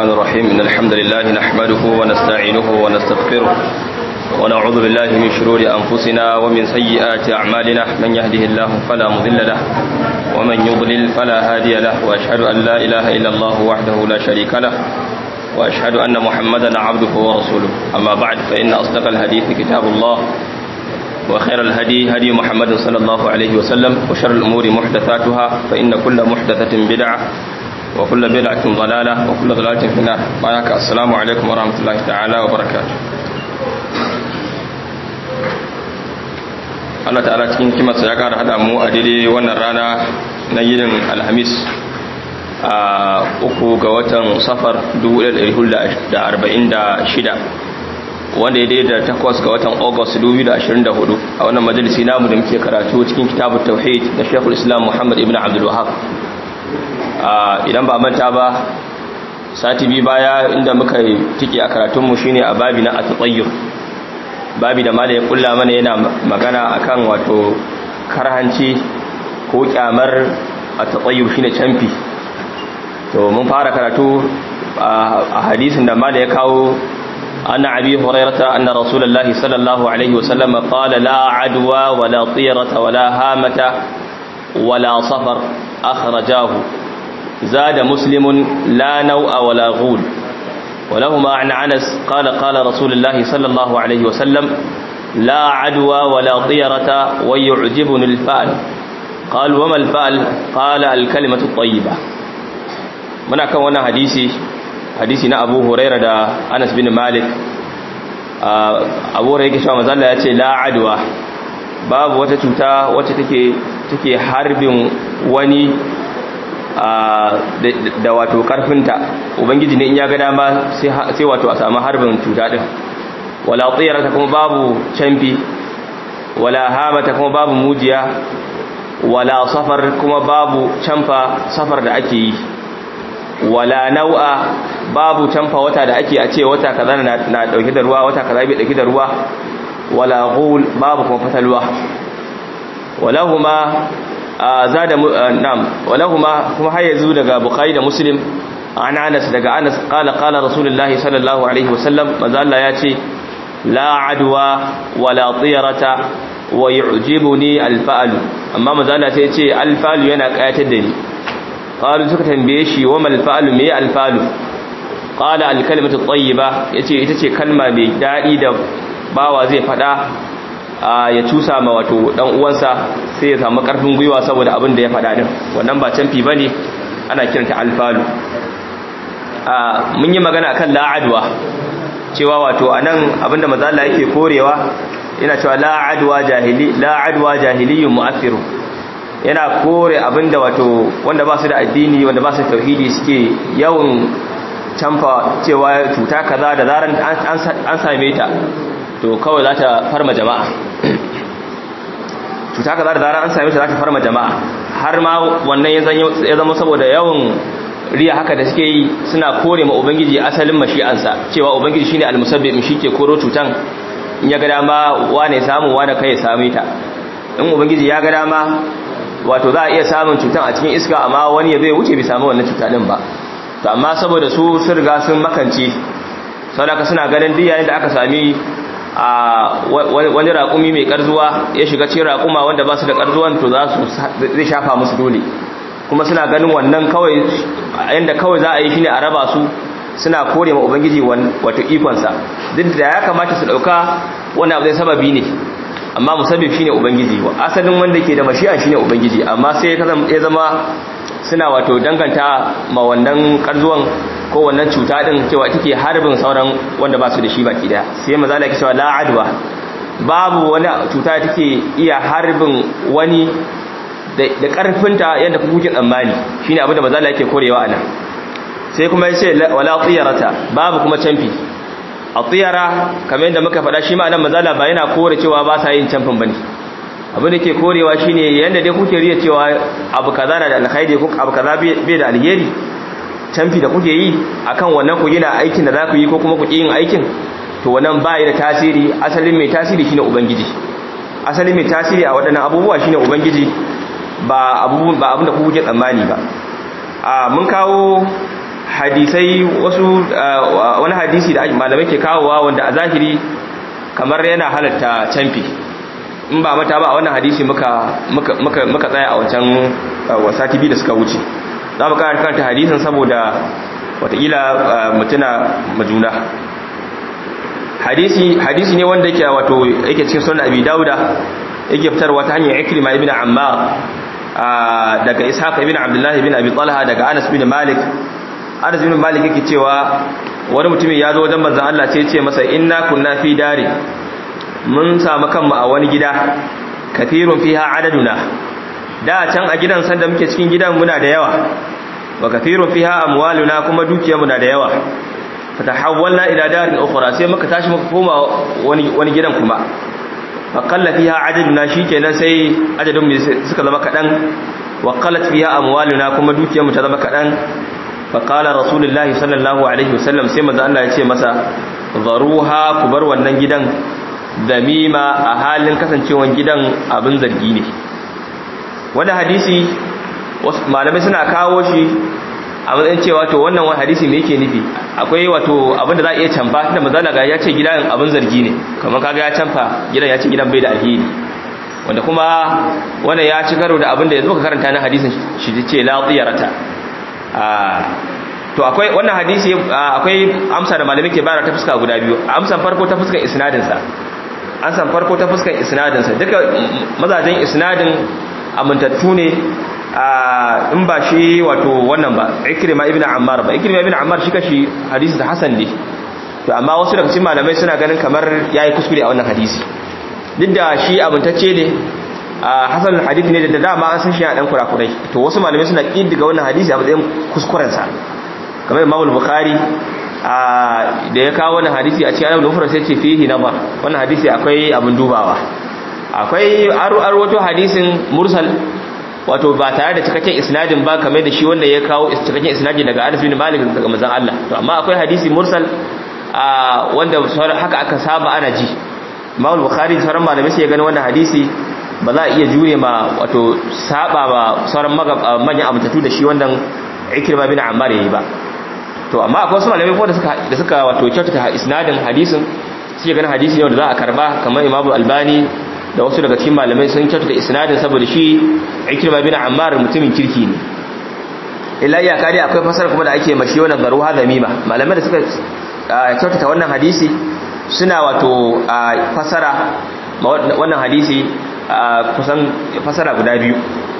الرحمن الرحيم إن الحمد لله نحمده ونستعينه ونستغفره ونعوذ بالله من شرور أنفسنا ومن سيئات أعمالنا من يهده الله فلا مضل له ومن يضلل فلا هادي له وأشهد أن لا إله إلا الله وحده لا شريك له وأشهد أن محمدا عبده ورسوله أما بعد فإن أصدق الحديث كتاب الله وخير الهدي هدي محمد صلى الله عليه وسلم وشر الأمور محدثاتها فإن كل محدثة بدعة وكل بدعة ضلالة وكل ضلالة في النار معك السلام عليكم ورحمة الله تعالى وبركاته Allah ta'ala cikin kimarsa ya kara hada mu a daidai wannan rana na yinin alhamis a uku ga watan safar 1446 wanda ya daidai da takwas ga watan august 2024 a wannan majalisi namu da muke karatu cikin kitabun tauhid da shekul islam muhammad ibn abdul wahab idan ba manta ba sati biyu baya inda muka tike a karatunmu shine a babi na atsayyur babi da mala ya kulla mana yana magana akan wato karhanci ko kyamar atsayyur shine camfi to mun fara karatu a hadisin da mala ya kawo أن أبي هريرة أن رسول الله صلى الله عليه وسلم قال لا عدوى ولا طيرة ولا هامة ولا صفر أخرجاه زاد مسلم لا نوء ولا غول ولهما عن عنس قال قال رسول الله صلى الله عليه وسلم لا عدوى ولا طيرة ويعجبني الفأل قال وما الفأل قال الكلمة الطيبة من أكون حديثي hadisi na abu huraira da anas bin malik abu huraira yake shawa mazalla ya ce la'adwa babu wata cuta wacce take take harbin wani da wato karfinta ubangiji ne in ya ga dama sai wato a samu harbin cuta din wala tsirata kuma babu canfi wala hamata kuma babu mujiya wala safar kuma babu canfa safar da ake yi wala nau'a babu canfa wata da ake a ce wata kaza na dauke da ruwa wata kaza bai dauke da ruwa wala ghul babu kuma fatalwa walahuma zada nam walahuma kuma har yanzu daga bukhari da muslim an anas daga anas qala qala rasulullahi sallallahu alaihi wasallam manzo Allah ya ce la adwa wala tiyarata wa yu'jibuni alfa'lu amma manzo Allah sai ya ce alfa'lu yana kayatar da ni qalu suka tambaye shi wa mal fa'lu me alfa'lu qala al kalimatu tayyiba yace ita ce kalma mai dadi da bawa zai fada ya cusa ma wato dan uwansa sai ya samu karfin gwiwa saboda abin da ya fada din wannan ba canfi bane ana kiranta alfalu mun yi magana akan la'adwa cewa wato anan abinda manzo Allah yake korewa yana cewa la'adwa jahili la'adwa jahiliyyun mu'athiru yana kore abinda wato wanda ba su da addini wanda ba su tauhidi suke yawan canfa cewa cuta kaza da zaran an same ta to kawai za ta farma jama'a cuta kaza da zaran an same ta za ta farma jama'a har ma wannan ya zama saboda yawan riya haka da suke yi suna kore ma ubangiji asalin mashi'ansa cewa ubangiji shine almusabbib shi ke koro cutan in ya ga dama wane samu wane kai ya same ta in ubangiji ya ga dama wato za a iya samun cutan a cikin iska amma wani ya zai wuce bai samu wannan cuta din ba to amma saboda su sun riga sun makance saboda suna ganin duk yayin da aka sami a wani raƙumi mai ƙarzuwa ya shiga cikin raƙuma wanda ba su da ƙarzuwan to za su zai shafa musu dole kuma suna ganin wannan kawai yanda kawai za a yi shine a raba su suna kore ma ubangiji wato ikonsa duk da ya kamata su ɗauka wannan abu zai sababi ne amma musabbib shine ubangiji asalin wanda ke da mashi'a shine ubangiji amma sai ya zama suna wato danganta ma wannan karzuwan ko wannan cuta din cewa take harbin sauran wanda ba su da shi baki daya sai maza Allah ya cewa la adwa babu wani cuta take iya harbin wani da karfinta yadda kuke tsammani shine abin da maza Allah yake korewa anan sai kuma ya ce wala tiyarata babu kuma canfi a tsiyara kamar yadda muka faɗa shi ma'anar mazala ba yana kore cewa ba sa yin camfin ba ne abin da ke korewa shi ne yadda dai kuke riya cewa abu kaza na da alkhairi ko abu kaza bai da alheri camfi da kuke yi akan wannan ku gina aikin da za ku yi ko kuma ku yin aikin to wannan ba da tasiri asalin mai tasiri shine ubangiji asalin mai tasiri a waɗannan abubuwa shine ubangiji ba abin da kuke tsammani ba a mun kawo hadisai wasu wani hadisi da malamai ke kawowa wanda a zahiri kamar yana halatta canfi in ba mata ba a wannan hadisi muka muka tsaya a wancan wasati biyu da suka wuce za mu kara kanta hadisin saboda watakila mutuna majuna hadisi hadisi ne wanda yake wato yake cikin sunan abi dauda yake fitarwa ta hanyar ikrima ibn ammar daga ishaq ibn abdullah ibn abi talha daga anas bin malik anas bin malik yake cewa wani mutumin ya zo wajen manzon Allah sai ya ce masa inna kunna fi dari mun samu kanmu a wani gida kathirun fiha adaduna da can a gidan sanda muke cikin gidan muna da yawa wa kathirun fiha amwaluna kuma dukiyarmu na da yawa fatahawwalna ila darin ukhra sai muka tashi muka koma wani wani gidan kuma faqalla fiha adaduna shikenan sai adadin mu suka zama kadan wa qallat fiha amwaluna kuma dukiyarmu ta zama kadan faqala rasulullahi sallallahu alaihi wasallam sai manzo Allah ya ce masa zaruha ku bar wannan gidan damima a halin kasancewan gidan abin zargi ne wanda hadisi malamai suna kawo shi a matsayin cewa to wannan wani hadisi me yake nufi akwai wato abin da za a iya canfa tunda mazala ga ya ce gidan abin zargi ne kamar kaga ya canfa gidan ya ce gidan bai da alheri wanda kuma wannan ya ci karo da abin da yanzu ka karanta na hadisin shi ce la tsiyarata to akwai wannan hadisi akwai amsa da malamai ke bayar ta fuska guda biyu amsan farko ta fuskar isnadin sa amsan farko ta fuskar isnadin sa duka mazajen isnadin amintattu ne in ba shi wato wannan ba ikrima ibn ammar ba ikrima ibn ammar shi kashi hadisi da hasan ne to amma wasu daga cikin malamai suna ganin kamar yayi kuskure a wannan hadisi duk da shi amintacce ne hasan hadisi ne da dama an san shi a dan kurakurai to wasu malamai suna kiddiga wannan hadisi a matsayin kuskuren sa kamar Imam Bukhari da ya kawo wannan hadisi a cikin Al-Mufrad sai ce fihi nazar wannan hadisi akwai abin dubawa akwai arwato hadisin mursal wato ba tare da cikakken isnadin ba kamar da shi wanda ya kawo cikakken isnadin daga Anas bin Malik daga manzon Allah to amma akwai hadisi mursal wanda haka aka saba ana ji Imam Bukhari sauran malamai sai ya gani wannan hadisi ba za a iya jure ma wato saba ba sauran manyan amintattu da shi wannan Ikrima bin Ammar yayi ba to amma akwai wasu malamai ko da suka da suka wato kyautata isnadin hadisin sai ganin hadisi ne wanda za a karba kamar Imam Albani da wasu daga cikin malamai sun kyautata isnadin saboda shi Ikrima bin Ammar mutumin kirki ne illa ya kare akwai fasara kuma da ake mashi wannan garuha zamima malamai da suka kyautata wannan hadisi suna wato fasara wannan hadisi kusan fasara guda biyu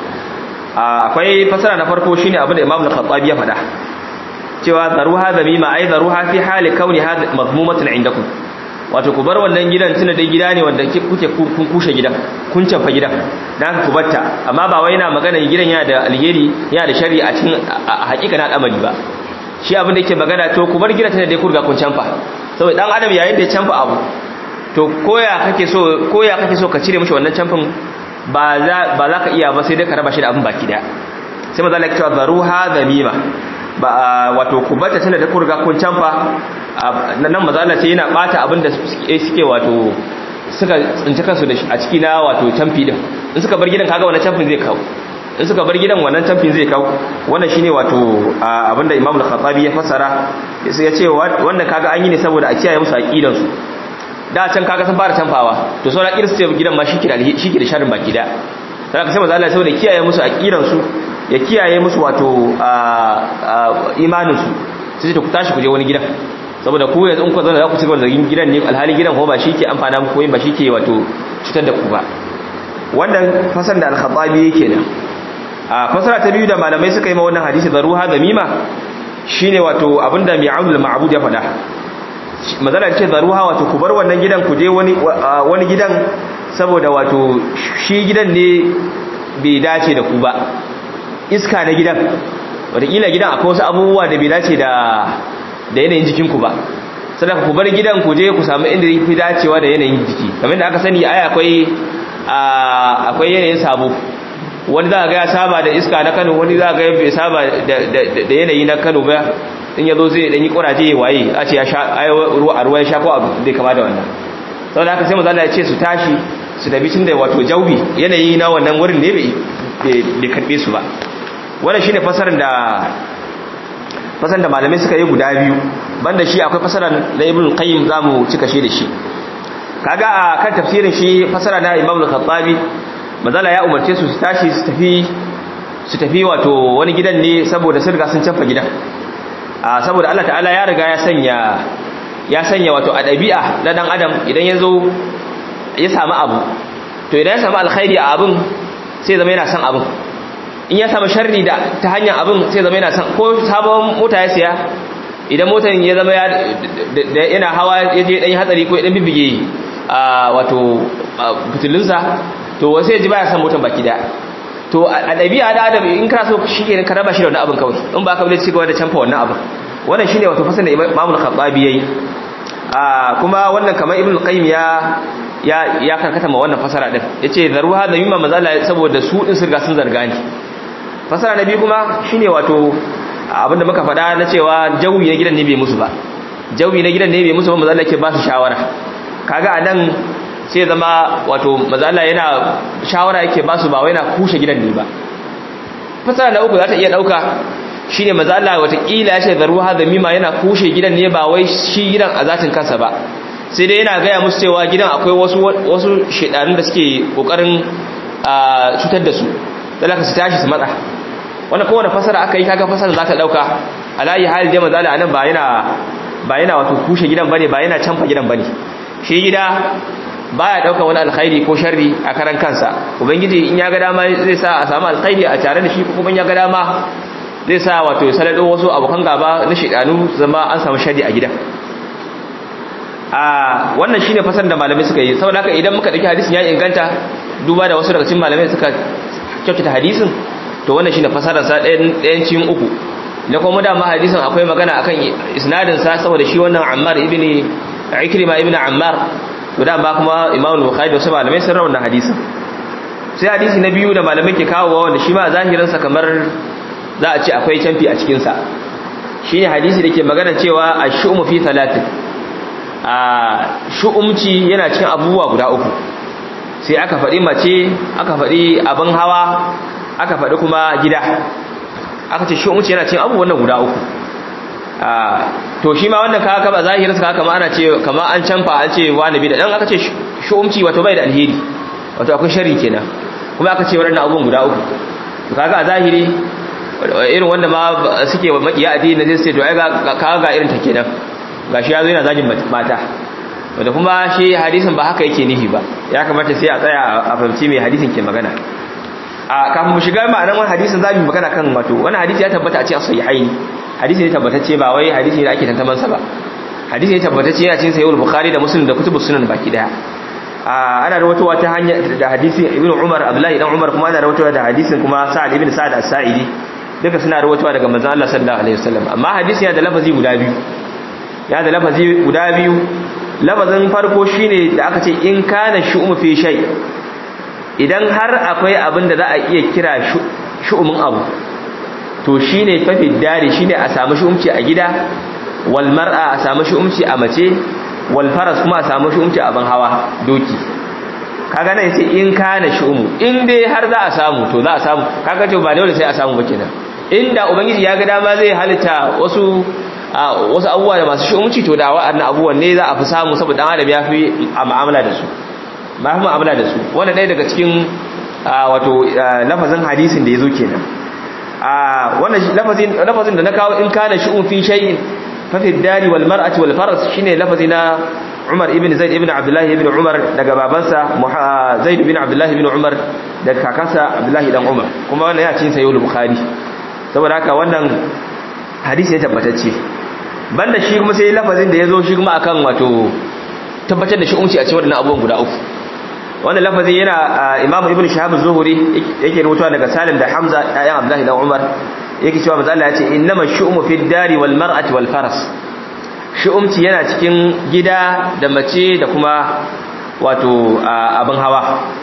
akwai fasara na farko shine abin da Imam al-Khattabi ya faɗa cewa zaruha zamima ai zaruha fi hali kauni hadha mazmumatan indakum wato ku bar wannan gidan tuna dai gida ne wanda kuke kun kushe gidan kun canfa gidan dan ku batta amma ba wai yana magana gidan yana da alheri yana da shari'a a cikin hakika na al'amari ba shi abin da yake magana to ku bar gidan tuna dai ku riga kun canfa saboda dan adam yayin da ya canfa abu to koya kake so koya kake so ka cire mishi wannan canfin ba za ba za ka iya ba sai dai ka raba shi da abin baki daya sai maza Allah ya ce zaruha zamima ba wato ku bata tana da kurga kun canfa nan mazala ce yana bata abinda suke wato suka tsinci kansu da a ciki na wato canfi din in suka bar gidan kaga wannan canfin zai kawo in suka bar gidan wannan canfin zai kawo wannan shine wato abinda Imam al-Khattabi ya fassara sai ya ce wannan kaga an yi ne saboda a kiyaye musu aqidan su da can kaga sun fara canfawa to sauran irin su gidan ma shike da shike da sharrin baki da sai sai manzo Allah saboda kiyaye musu aqidan su ya kiyaye musu wato imaninsu sai ta ku tashi ku je wani gidan saboda ku yanzu in ku zana za ku cigaba da gidan ne alhali gidan ko ba shi ke amfana muku yin ba shi ke wato cutar da ku ba wannan fasar da alkhattabi yake nan a fasara ta biyu da malamai suka yi ma wannan hadisi da ruha da mima shine wato abinda mai aunul ma'bud ya faɗa mazala ce da ruha wato ku bar wannan gidan ku je wani wani gidan saboda wato shi gidan ne bai dace da ku ba iska na gidan wataƙila gidan akwai wasu abubuwa da bai dace da da yanayin jikinku ba sannan ku bar gidan ku je ku samu inda fi dacewa da yanayin jiki kamar da aka sani ai akwai akwai yanayin sabo wani za ga ya saba da iska na Kano wani za ga bai saba da yanayi na Kano ba in yazo zai dan yi kuraje ya waye a ce ya sha ai ruwa ruwa ya sha ko abu zai kama da wannan saboda haka sai manzo Allah ya ce su tashi su tafi tun da wato jaubi yanayi na wannan wurin ne bai bai karbe su ba wannan shine fasarin da fasaran da malamai suka yi guda biyu banda shi akwai fasaran na ibn qayyim zamu cika shi da shi kaga a kan tafsirin shi fasara na imam al-khattabi mazala ya umarce su su tashi su tafi su tafi wato wani gidan ne saboda sun riga sun canfa gidan a saboda Allah ta'ala ya riga ya sanya ya sanya wato a ɗabi'a na dan adam idan ya zo ya samu abu to idan ya samu alkhairi a abin sai zama yana son abin in ya samu sharri da ta hanyar abin sai zama yana son ko sabon mota ya siya idan motar ya zama yana hawa ya je dan yi hatsari ko ya dan bibige a wato fitilinsa to wasu ya ji baya son motar baki daya to a ɗabi'a da adam in kana so shi ke ka raba shi da wani abin kawai in ba ka bude cigaba da canfa wannan abin wannan shine wato fasalin da imamul khattabi yayi a kuma wannan kamar ibnu qayyim ya ya ya karkata ma wannan fasara din yace zaruha da mimma mazala saboda su din sirga sun zarga ni fasara na biyu kuma shine wato abinda muka faɗa na cewa jawi na gidan ne bai musu ba jawi na gidan ne bai musu ba mazala ke ba su shawara kaga anan sai zama wato mazala yana shawara yake ba su ba wai na kushe gidan ne ba fasara na uku za ta iya dauka shine mazala watakila ya ce zaruha da mimma yana kushe gidan ne ba wai shi gidan a zatin kansa ba sai dai yana gaya musu cewa gidan akwai wasu wasu shedarun da suke kokarin cutar da su dalaka su tashi su matsa wannan kowane fasara aka yi kaga fasara za ta dauka alayi hali da mazala anan ba yana ba yana wato kushe gidan bane ba yana canfa gidan bane shi gida baya dauka wani alkhairi ko sharri a karan kansa ubangiji in ya ga dama zai sa a samu alkhairi a tare da shi ko kuma ya ga dama zai sa wato salado wasu abokan gaba na shedanu zama an samu sharri a gidan a wannan shine fasar da malamai suka yi saboda haka idan muka dauki hadisin ya inganta duba da wasu daga cikin malamai suka kyautata hadisin to wannan shine fasarar sa ɗayan ɗayan cikin uku da kuma da ma hadisin akwai magana akan isnadin sa saboda shi wannan Ammar ibn Ikrima ibn Ammar to da ba kuma Imam Bukhari da wasu malamai sun rawana hadisin sai hadisi na biyu da malamai ke kawo wanda shi ma zahirin sa kamar za a ce akwai canfi a cikin sa shine hadisi da ke magana cewa ash-shumu fi thalathin a shu'umci yana cin abubuwa guda uku sai aka faɗi mace aka faɗi abin hawa aka faɗi kuma gida aka ce shu'umci yana cin abubuwan nan guda uku to shi ma wannan kaga kaba zahirin sa kama ana ce kama an canfa an ce wani bi da dan aka ce shu'umci wato bai da alheri wato akwai sharri kenan kuma aka ce wannan abubuwan guda uku to kaga a zahiri irin wanda ma suke makiya addini ne sai to ai kaga ga irin ta kenan gashi ya zo yana zagin mata wanda kuma shi hadisin ba haka yake nihi ba ya kamata sai a tsaya a fahimci mai hadisin ke magana a kafin mu shiga ma'anar wani hadisin za mu magana kan wato wani hadisi ya tabbata a cikin sahihaini hadisi ne tabbatacce ba wai hadisi ne da ake tantaman sa ba hadisi ne tabbatacce yana cikin sahihul bukhari da muslim da kutubus sunan baki daya a ana rawaitowa ta hanya da hadisin ibnu umar abdullahi dan umar kuma ana rawaitowa da hadisin kuma sa'ad ibn sa'ad as-sa'idi duka suna rawaitowa daga manzon Allah sallallahu alaihi wasallam amma hadisi yana da lafazi guda biyu ya da lafazi guda biyu lafazin farko shine da aka ce in kana shu'um fi shay idan har akwai abin da za a iya kira shu'umin abu to shine fafi dare shine a samu shu'umci a gida wal mar'a a samu shu'umci a mace wal faras kuma a samu shu'umci a ban hawa doki kaga nan sai in kana shu'umu in dai har za a samu to za a samu kaga to ba dole sai a samu ba kenan inda ubangiji ya ga dama zai halitta wasu wasu abubuwa da masu shi'umci to da wa'annan abubuwan ne za a fi samu saboda dan adam ya fi mu'amala da su ma fi mu'amala da su wanda ɗaya daga cikin wato lafazin hadisin da ya zo kenan wannan lafazin lafazin da na kawo in kana shi'um fi shay'in fa fi dari wal mar'ati wal faras shine lafazi na Umar ibn Zaid ibn Abdullah ibn Umar daga babansa Zaid ibn Abdullah ibn Umar daga kakansa Abdullah dan Umar kuma wannan ya cikin sahih Bukhari saboda haka wannan hadisi ya tabbatacce banda shi kuma sai lafazin da ya zo shi kuma akan wato tabbatar da shi umci a cikin wadannan abubuwan guda uku wannan lafazin yana imam ibn shahab az-zuhri yake rubutawa daga salim da hamza ayan abdullahi dan umar yake cewa manzo Allah ya ce innama shu'umu fi dari wal mar'ati wal faras shu'umci yana cikin gida da mace da kuma wato abin hawa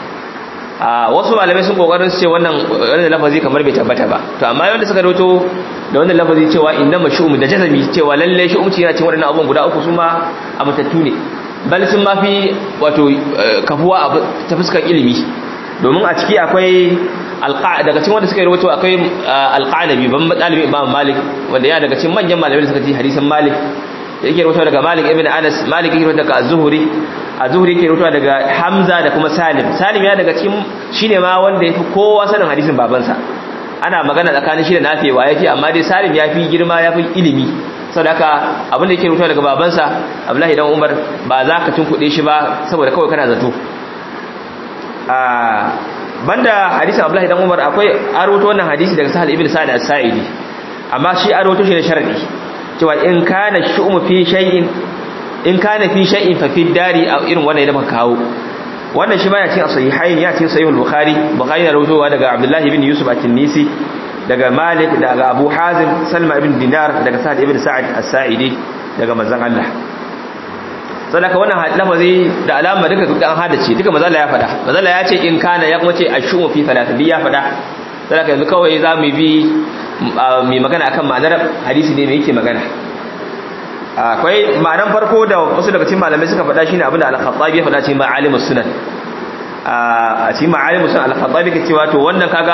wasu malamai sun kokarin su ce wannan wannan lafazi kamar bai tabbata ba to amma yanda suka rawato da wannan lafazi cewa innama shu'um da jazami cewa lalle shu'umci yana cikin wadannan abubuwan guda uku su ma a matattu ne bal sun ma fi wato kafuwa ta fuskar ilimi domin a ciki akwai daga cikin wanda suka yi rawaito akwai alqanabi ban dalibi imam malik wanda ya daga cikin manyan malamai da suka ji hadisin malik da yake rawaito daga malik ibn anas malik yake rawaito daga az-zuhri az-zuhri yake rawaito daga hamza da kuma salim salim ya daga cikin shine ma wanda yafi kowa sanin hadisin babansa ana magana tsakanin shi da nafewa yafi amma dai salim yafi girma yafi ilimi saboda haka abin da yake rawaito daga babansa abdullahi dan umar ba za ka tunkuɗe shi ba saboda kawai kana zato banda hadisin Abdullahi dan Umar akwai aroto wannan hadisi daga Sahal ibn Sa'id as-Sa'idi amma shi aroto shi da sharadi cewa in kana shu'um fi shay'in in kana fi shay'in fa fi dari a irin wannan da muka kawo wannan shi baya cikin sahihain ya cikin sahih al-Bukhari Bukhari ya rawaitowa daga Abdullahi ibn Yusuf at-Tinisi daga Malik daga Abu Hazim Salma ibn Dinar daga Sa'id ibn Sa'id as-Sa'idi daga manzon Allah sadaka wannan lafazi da alama duka duk an hada ce duka mazalla ya fada mazalla ya ce in kana ya kuma ce ashumu fi talatin ya fada sadaka yanzu kawai za mu bi mai magana akan ma'anar hadisi ne mai yake magana akwai ma'anar farko da wasu daga cikin malamai suka fada shine abinda al-khattabi ya fada cikin ma'alimus sunan a cikin ma'alimus sunan al-khattabi ke cewa to wannan kaga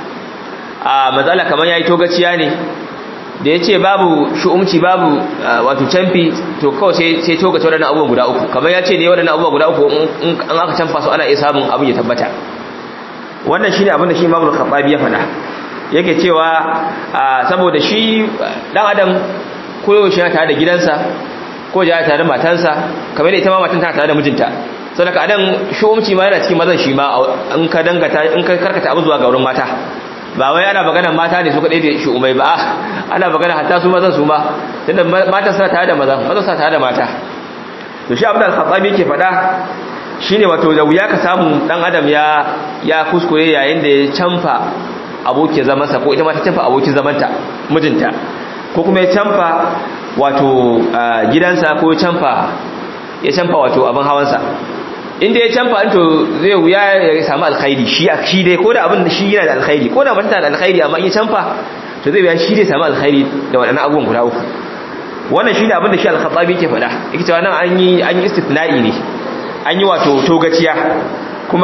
a mazalla kamar yayi togaciya ne da ya ce babu shu'umci babu wato canfi to kawai sai togace waɗannan abubuwan guda uku kamar ya ce ne waɗannan abubuwan guda uku in an aka canfa su ana iya samun abin ya tabbata wannan shi ne abin da shi imamul khattabi ya faɗa yake cewa saboda shi ɗan adam koyaushe yana tare da gidansa ko ya tare da matansa kamar da ita ma matan tana tare da mijinta saboda adan shu'umci ma yana cikin mazan shi ma in ka dangata in ka karkata abu zuwa ga wurin mata ba wai ana magana mata ne su kaɗai da shi umai ba ana magana hatta su mazan su ma tunda mata suna tare da maza maza suna tare da mata to shi abin al-khattabi yake faɗa shine wato da wuya ka samu dan adam ya ya kuskure yayin da ya canfa abokin zamansa ko ita ma ta canfa abokin zamanta mijinta ko kuma ya canfa wato gidansa ko ya canfa ya canfa wato abin hawansa inda ya canfa to zai wuya ya samu alkhairi shi a shi dai ko da abin shi yana da alkhairi ko da mutum da alkhairi amma in ya canfa to zai wuya shi dai samu alkhairi da waɗannan abubuwan guda uku wannan shine abin da shi al-khattabi yake faɗa yake cewa nan an yi an yi istithna'i ne an yi wato togaciya kuma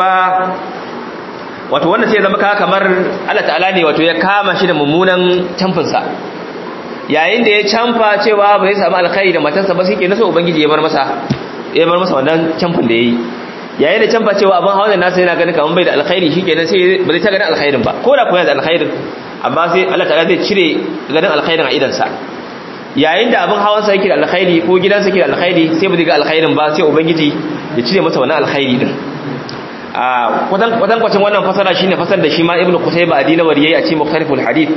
wato wannan sai ya zama kamar Allah ta'ala ne wato ya kama shi da mummunan canfinsa yayin da ya canfa cewa bai samu alkhairi da matarsa ba sai ke nasa ubangiji ya bar masa ya bar masa wannan camfin da ya yi yayin da camfa cewa abin hawan nasa yana ganin kamar bai da alkhairi shi kenan sai ba zai ta ganin alkhairin ba ko da kuwa da alkhairin amma sai Allah ta'ala zai cire ganin alkhairin a idansa yayin da abin hawansa yake da alkhairi ko gidansa yake da alkhairi sai ba zai ga alkhairin ba sai ubangiji ya cire masa wannan alkhairi din a kwatan kwacin wannan fasara shine fasar da shi ma ibnu qutayba adinawari yayi a cikin mukhtaliful hadith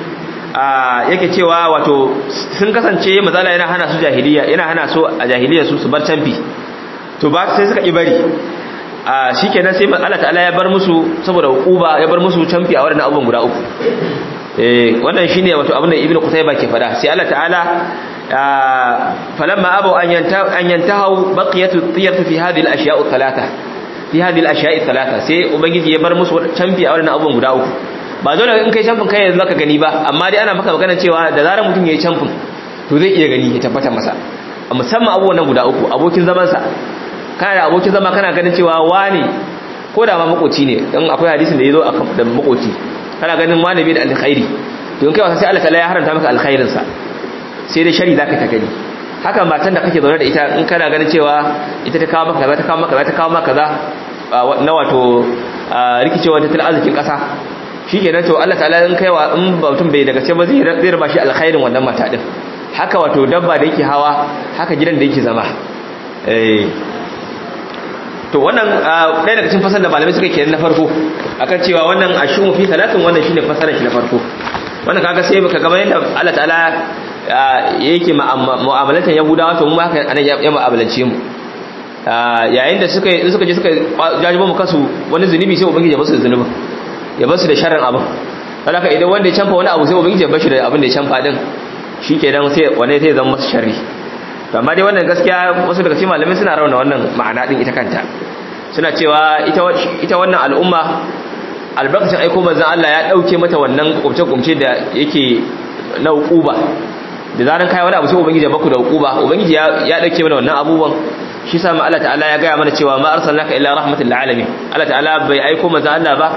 yake cewa wato sun kasance mazala yana hana su jahiliya yana hana su a jahiliya su su bar canfi to ba sai suka ibari a shikenan sai Allah ta'ala ya bar musu saboda hukuba ya bar musu canfi a wannan abubuwan guda uku eh wannan shine wato abin da ibnu qutayba ke fada sai Allah ta'ala falamma abu an yanta an yantahu baqiyatu tiyatu fi hadhihi al-ashiya' thalatha fi hadhihi al-ashiya' thalatha sai ubangiji ya bar musu canfi a wannan abubuwan guda uku ba dole in kai camfin kai yanzu zaka gani ba amma dai ana maka magana cewa da zarar mutum yayi camfin to zai iya gani ya tabbata masa musamman abubuwan nan guda uku abokin zaman sa kana da abokin zama kana ganin cewa wani ko da ma makoci ne dan akwai hadisin da yazo da makoci kana ganin wani bai da alkhairi to in kai wasa sai Allah ta'ala ya haramta maka alkhairin sa sai dai shari zaka ta gani haka matan da kake zaune da ita in kana ganin cewa ita ta kawo maka kaza ta kawo maka kaza ta kawo maka kaza na wato rikicewa tattalin arzikin kasa shi ke to Allah ta'ala in kaiwa in mutum bai daga ce ba zai raba shi alkhairin wannan mata din haka wato dabba da yake hawa haka gidan da yake zama to wannan ɗaya daga cikin fasar da malamai suka kenan na farko akan cewa wannan ashumu fi talatin wannan shine fasarar shi na farko wannan kaga sai baka gaba yadda Allah ta'ala yake mu'amalatan yahudawa to mu haka anan ya mu'amalance mu yayin da suka suka je suka jajibo mu kasu wani zunubi sai ubangiji ya basu zunubin ya basu da sharrin abin haka idan wanda ya canfa wani abu sai ubangiji ya bashi da abin da ya canfa din shikenan sai wanda sai zama masa sharri to amma dai wannan gaskiya wasu daga cikin malamai suna rauna wannan ma'ana din ita kanta suna cewa ita ita wannan al'umma albarkacin aiko manzon Allah ya dauke mata wannan kumce-kumce da yake na hukuba da zaran kai wani abu sai ubangiji ya baku da hukuba ubangiji ya ya dauke mana wannan abubuwan shi sa Allah ta'ala ya gaya mana cewa ma arsalnaka illa rahmatul lil alamin Allah ta'ala bai aiko manzon Allah ba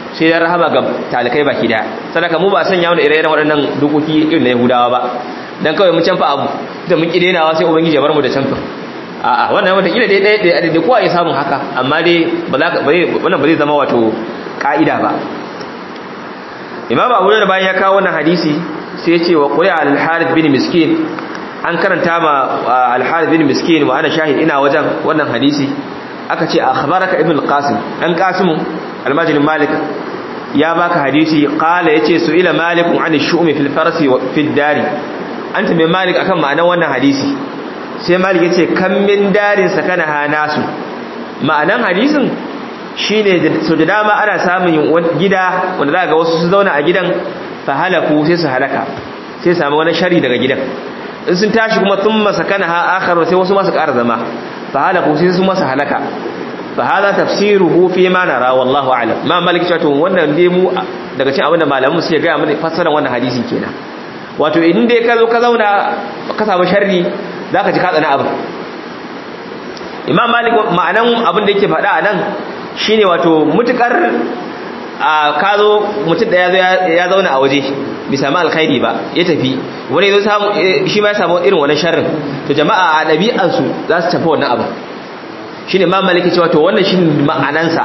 sai dan rahama ga talikai baki daya sadaka mu ba sanya wani ire-iren waɗannan dokoki irin na Yahudawa ba dan kawai mun canfa abu da mun kidenawa sai ubangiji ya bar mu da canfa a'a wannan wata kila dai ɗaya ɗaya da kowa ya samu haka amma dai ba za ka wannan ba zai zama wato ka'ida ba imam abu da bayan ya kawo wannan hadisi sai ya ce wa qul al-harith bin miskin an karanta ma al-harith bin miskin wa ana shahid ina wajen wannan hadisi aka ce akhbaraka ibn al-qasim dan qasim al-majid malik ya baka hadisi qala yace su ila malik an ash-shu'mi fil farsi wa fid dari anta mai malik akan ma'anar wannan hadisi sai malik yace kam min darin sakana ha nasu ma'anan hadisin shine so da dama ana samun gida wanda za ga wasu su zauna a gidan fa halaku sai su halaka sai samu wani shari daga gidan in sun tashi kuma thumma sakana ha akhar sai wasu masu ƙara zama fa halaku sai su masa halaka fa hada tafsiruhu fi ma nara wallahu a'lam ma malik cewa to wannan dai mu daga cikin abin da malamu suke ga mana fassarar wannan hadisi kenan wato idan dai ka zo ka zauna ka samu sharri zaka ji ka tsana abin imam malik ma'anan abin da yake faɗa a nan shine wato mutukar a ka zo mutum da ya zauna a waje bai sami alkhairi ba ya tafi wani zo samu shi ma ya samu irin wannan sharrin to jama'a a ɗabi'ansu za su tafi wannan abin shine imam malik ya ce wato wannan shine ma'anansa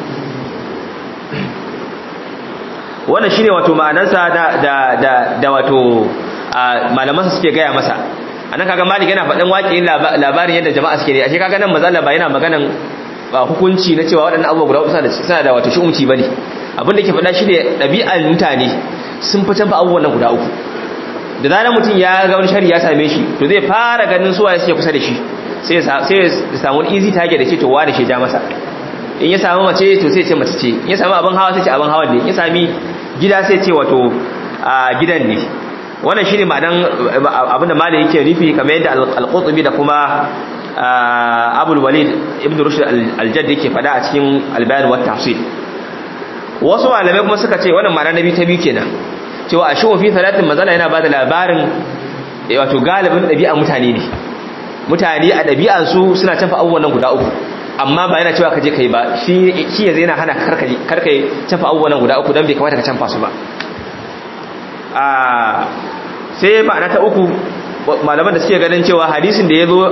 wannan shine wato ma'anansa da da da da wato malaman suke gaya masa anan kaga malik yana faɗin waƙin labarin yadda jama'a suke ne ashe kaga nan manzo ba yana maganan hukunci na cewa waɗannan abubuwa guda uku suna da wato shi'umci bane abin da ke faɗa shi ne ɗabi'ar mutane sun fi canfa abubuwan nan guda uku da zarar mutum ya ga wani shari ya same shi to zai fara ganin suwa ya suke kusa da shi sai ya samu wani easy target da ce to wani shi ja masa in ya samu mace to sai ce mace ce in ya samu abin hawa sai ce abin hawa ne in ya sami gida sai ce wato gidan ne wannan shine ma'anan abinda malai yake nufi kamar yadda al-qurtubi da kuma abul walid ibn rushd al-jadd yake fada a cikin al-bayan wa tafsir wasu malamai kuma suka ce wannan ma'ana nabi ta biyu kenan cewa a shi fi salatin mazala yana bada labarin wato galibin ɗabi'a mutane ne mutane a ɗabi'ansu suna tafa abubuwan nan guda uku amma ba yana cewa ka je kai ba shi yanzu yana hana karkai tafa abubuwan nan guda uku don bai kamata ka canfa su ba sai ma'ana ta uku malaman da suke ganin cewa hadisin da ya zo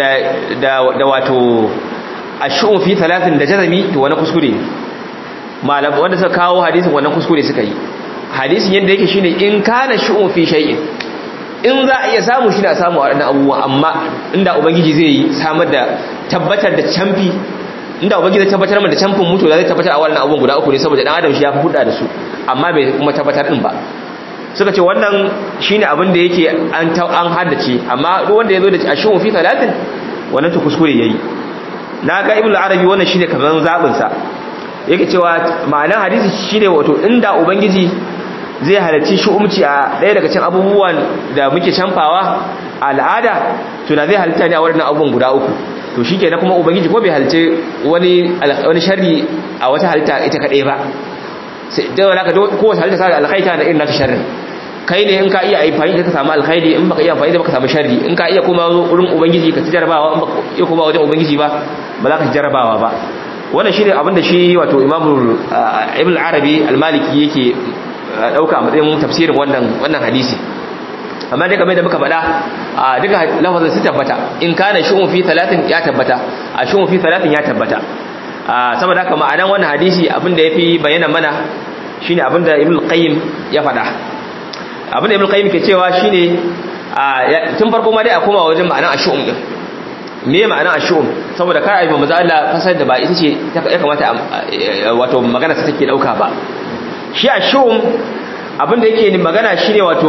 da wato a shi'un fi talatin da jazami to wani kuskure malaman wanda suka kawo hadisin wannan kuskure suka yi hadisin yadda yake shine in kana shi'un fi shay'in in za a iya samu shi na samu a waɗannan abubuwa amma inda ubangiji zai yi samar da tabbatar da camfi inda ubangiji zai tabbatar da camfin mutu zai tabbatar a waɗannan abubuwan guda uku ne saboda dan adam shi ya fi huda da su amma bai kuma tabbatar din ba suka ce wannan shine abin da yake an an haddace amma duk wanda yazo da ashun fi talatin wannan to kuskure yayi na ga ibnu arabi wannan shine kaman zabin sa yake cewa ma'anar hadisi shine wato inda ubangiji zai halarci shu'umci a ɗaya daga cikin abubuwan da muke canfawa al'ada to da zai halitta ne a waɗannan abubuwan guda uku to shikenan kuma ubangiji ko bai halarci wani wani sharri a wata halitta ita kadai ba sai da wala ka kowace halitta sa alkhaita da irin nata sharrin kai ne in ka iya amfani da ka samu alkhairi in baka iya amfani da baka samu sharri in ka iya kuma wurin ubangiji ka ci jarabawa in baka iya kuma wajen ubangiji ba ba za ka ci jarabawa ba wannan shine abin da shi wato imamu ibn arabi al-maliki yake dauka a matsayin tafsirin wannan wannan hadisi amma dai kamar da muka faɗa a duka lafazin su tabbata in kana shu'un fi talatin ya tabbata a shu'un fi talatin ya tabbata saboda haka ma'anan wannan hadisi abin da yafi bayyana mana shine abin da ibn qayyim ya faɗa abin da ibn qayyim ke cewa shine tun farko ma dai a koma wajen ma'anan ash'um din me ma'anan ash'um saboda kar ayi manzo Allah fasar da ba ita ce ya kamata wato magana ta take dauka ba shi ash'um abin da yake magana shine wato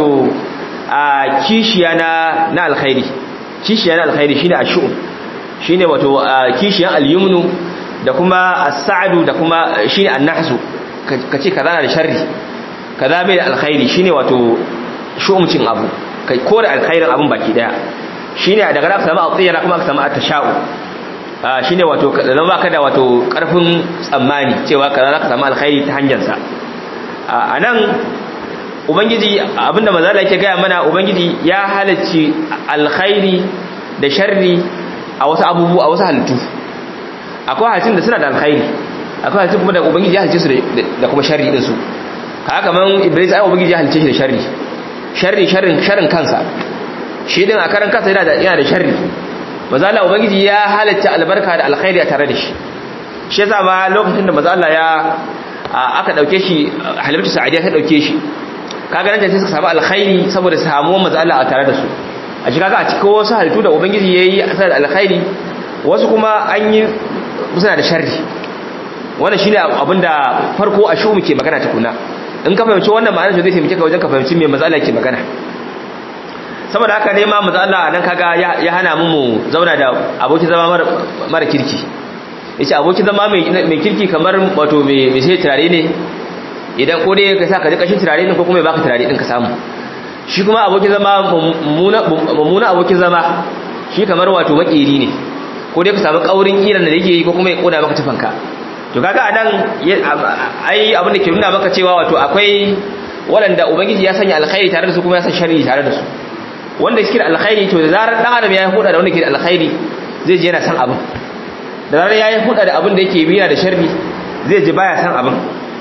a kishiya na na alkhairi kishiya na alkhairi shine ash'um shine wato kishiyan al-yumnu da kuma as-sa'du da kuma shine an-nahsu kace kaza na da sharri kaza bai da alkhairi shine wato shu'umcin abu kai kore alkhairin abun baki daya shine daga nan ka samu atiyana kuma ka samu at-tasha'u shine wato zama baka da wato karfin tsammani cewa kaza za ka samu alkhairi ta hanyar sa anan ubangiji abinda manzala yake gaya mana ubangiji ya halacci alkhairi da sharri a wasu abubuwa a wasu halittu akwai halittun da suna da alkhairi akwai halittu kuma da ubangiji ya halice su da kuma sharri din su haka kaman iblis ai ubangiji ya halice shi da sharri sharri sharrin sharrin kansa shi din a karan kansa yana da yana da sharri maza Allah ubangiji ya halitta albarka da alkhairi a tare da shi shi yasa ma lokacin da maza Allah ya aka dauke shi halimatu sa'adiya ta dauke shi kaga nan sai suka samu alkhairi saboda samuwar maza Allah a tare da su a shi kaga a cikin wasu halittu da ubangiji yayi a da alkhairi wasu kuma an yi suna da sharri wannan shine abinda farko a shu muke magana tukuna in ka fahimci wannan ma'anar zai taimake ka wajen ka fahimci me maza Allah ke magana saboda haka ne ma maza Allah nan kaga ya hana mu mu zauna da aboki zama mara kirki yace aboki zama mai kirki kamar wato mai sai turare ne idan ko dai ka sa ka ji kashin turare ne ko kuma ya baka turare din ka samu shi kuma aboki zama mummuna aboki zama shi kamar wato makeri ne ko dai ka samu kaurin kiran da yake yi ko kuma ya koda maka tufanka to kaga anan ai abin da ke nuna maka cewa wato akwai waɗanda ubangiji ya sanya alkhairi tare da su kuma ya san sharri tare da su wanda suke da alkhairi to da zarar dan adam ya yi huda da wanda ke da alkhairi zai ji yana san abin da zarar ya yi huda da abin da yake biya da sharri zai ji baya san abin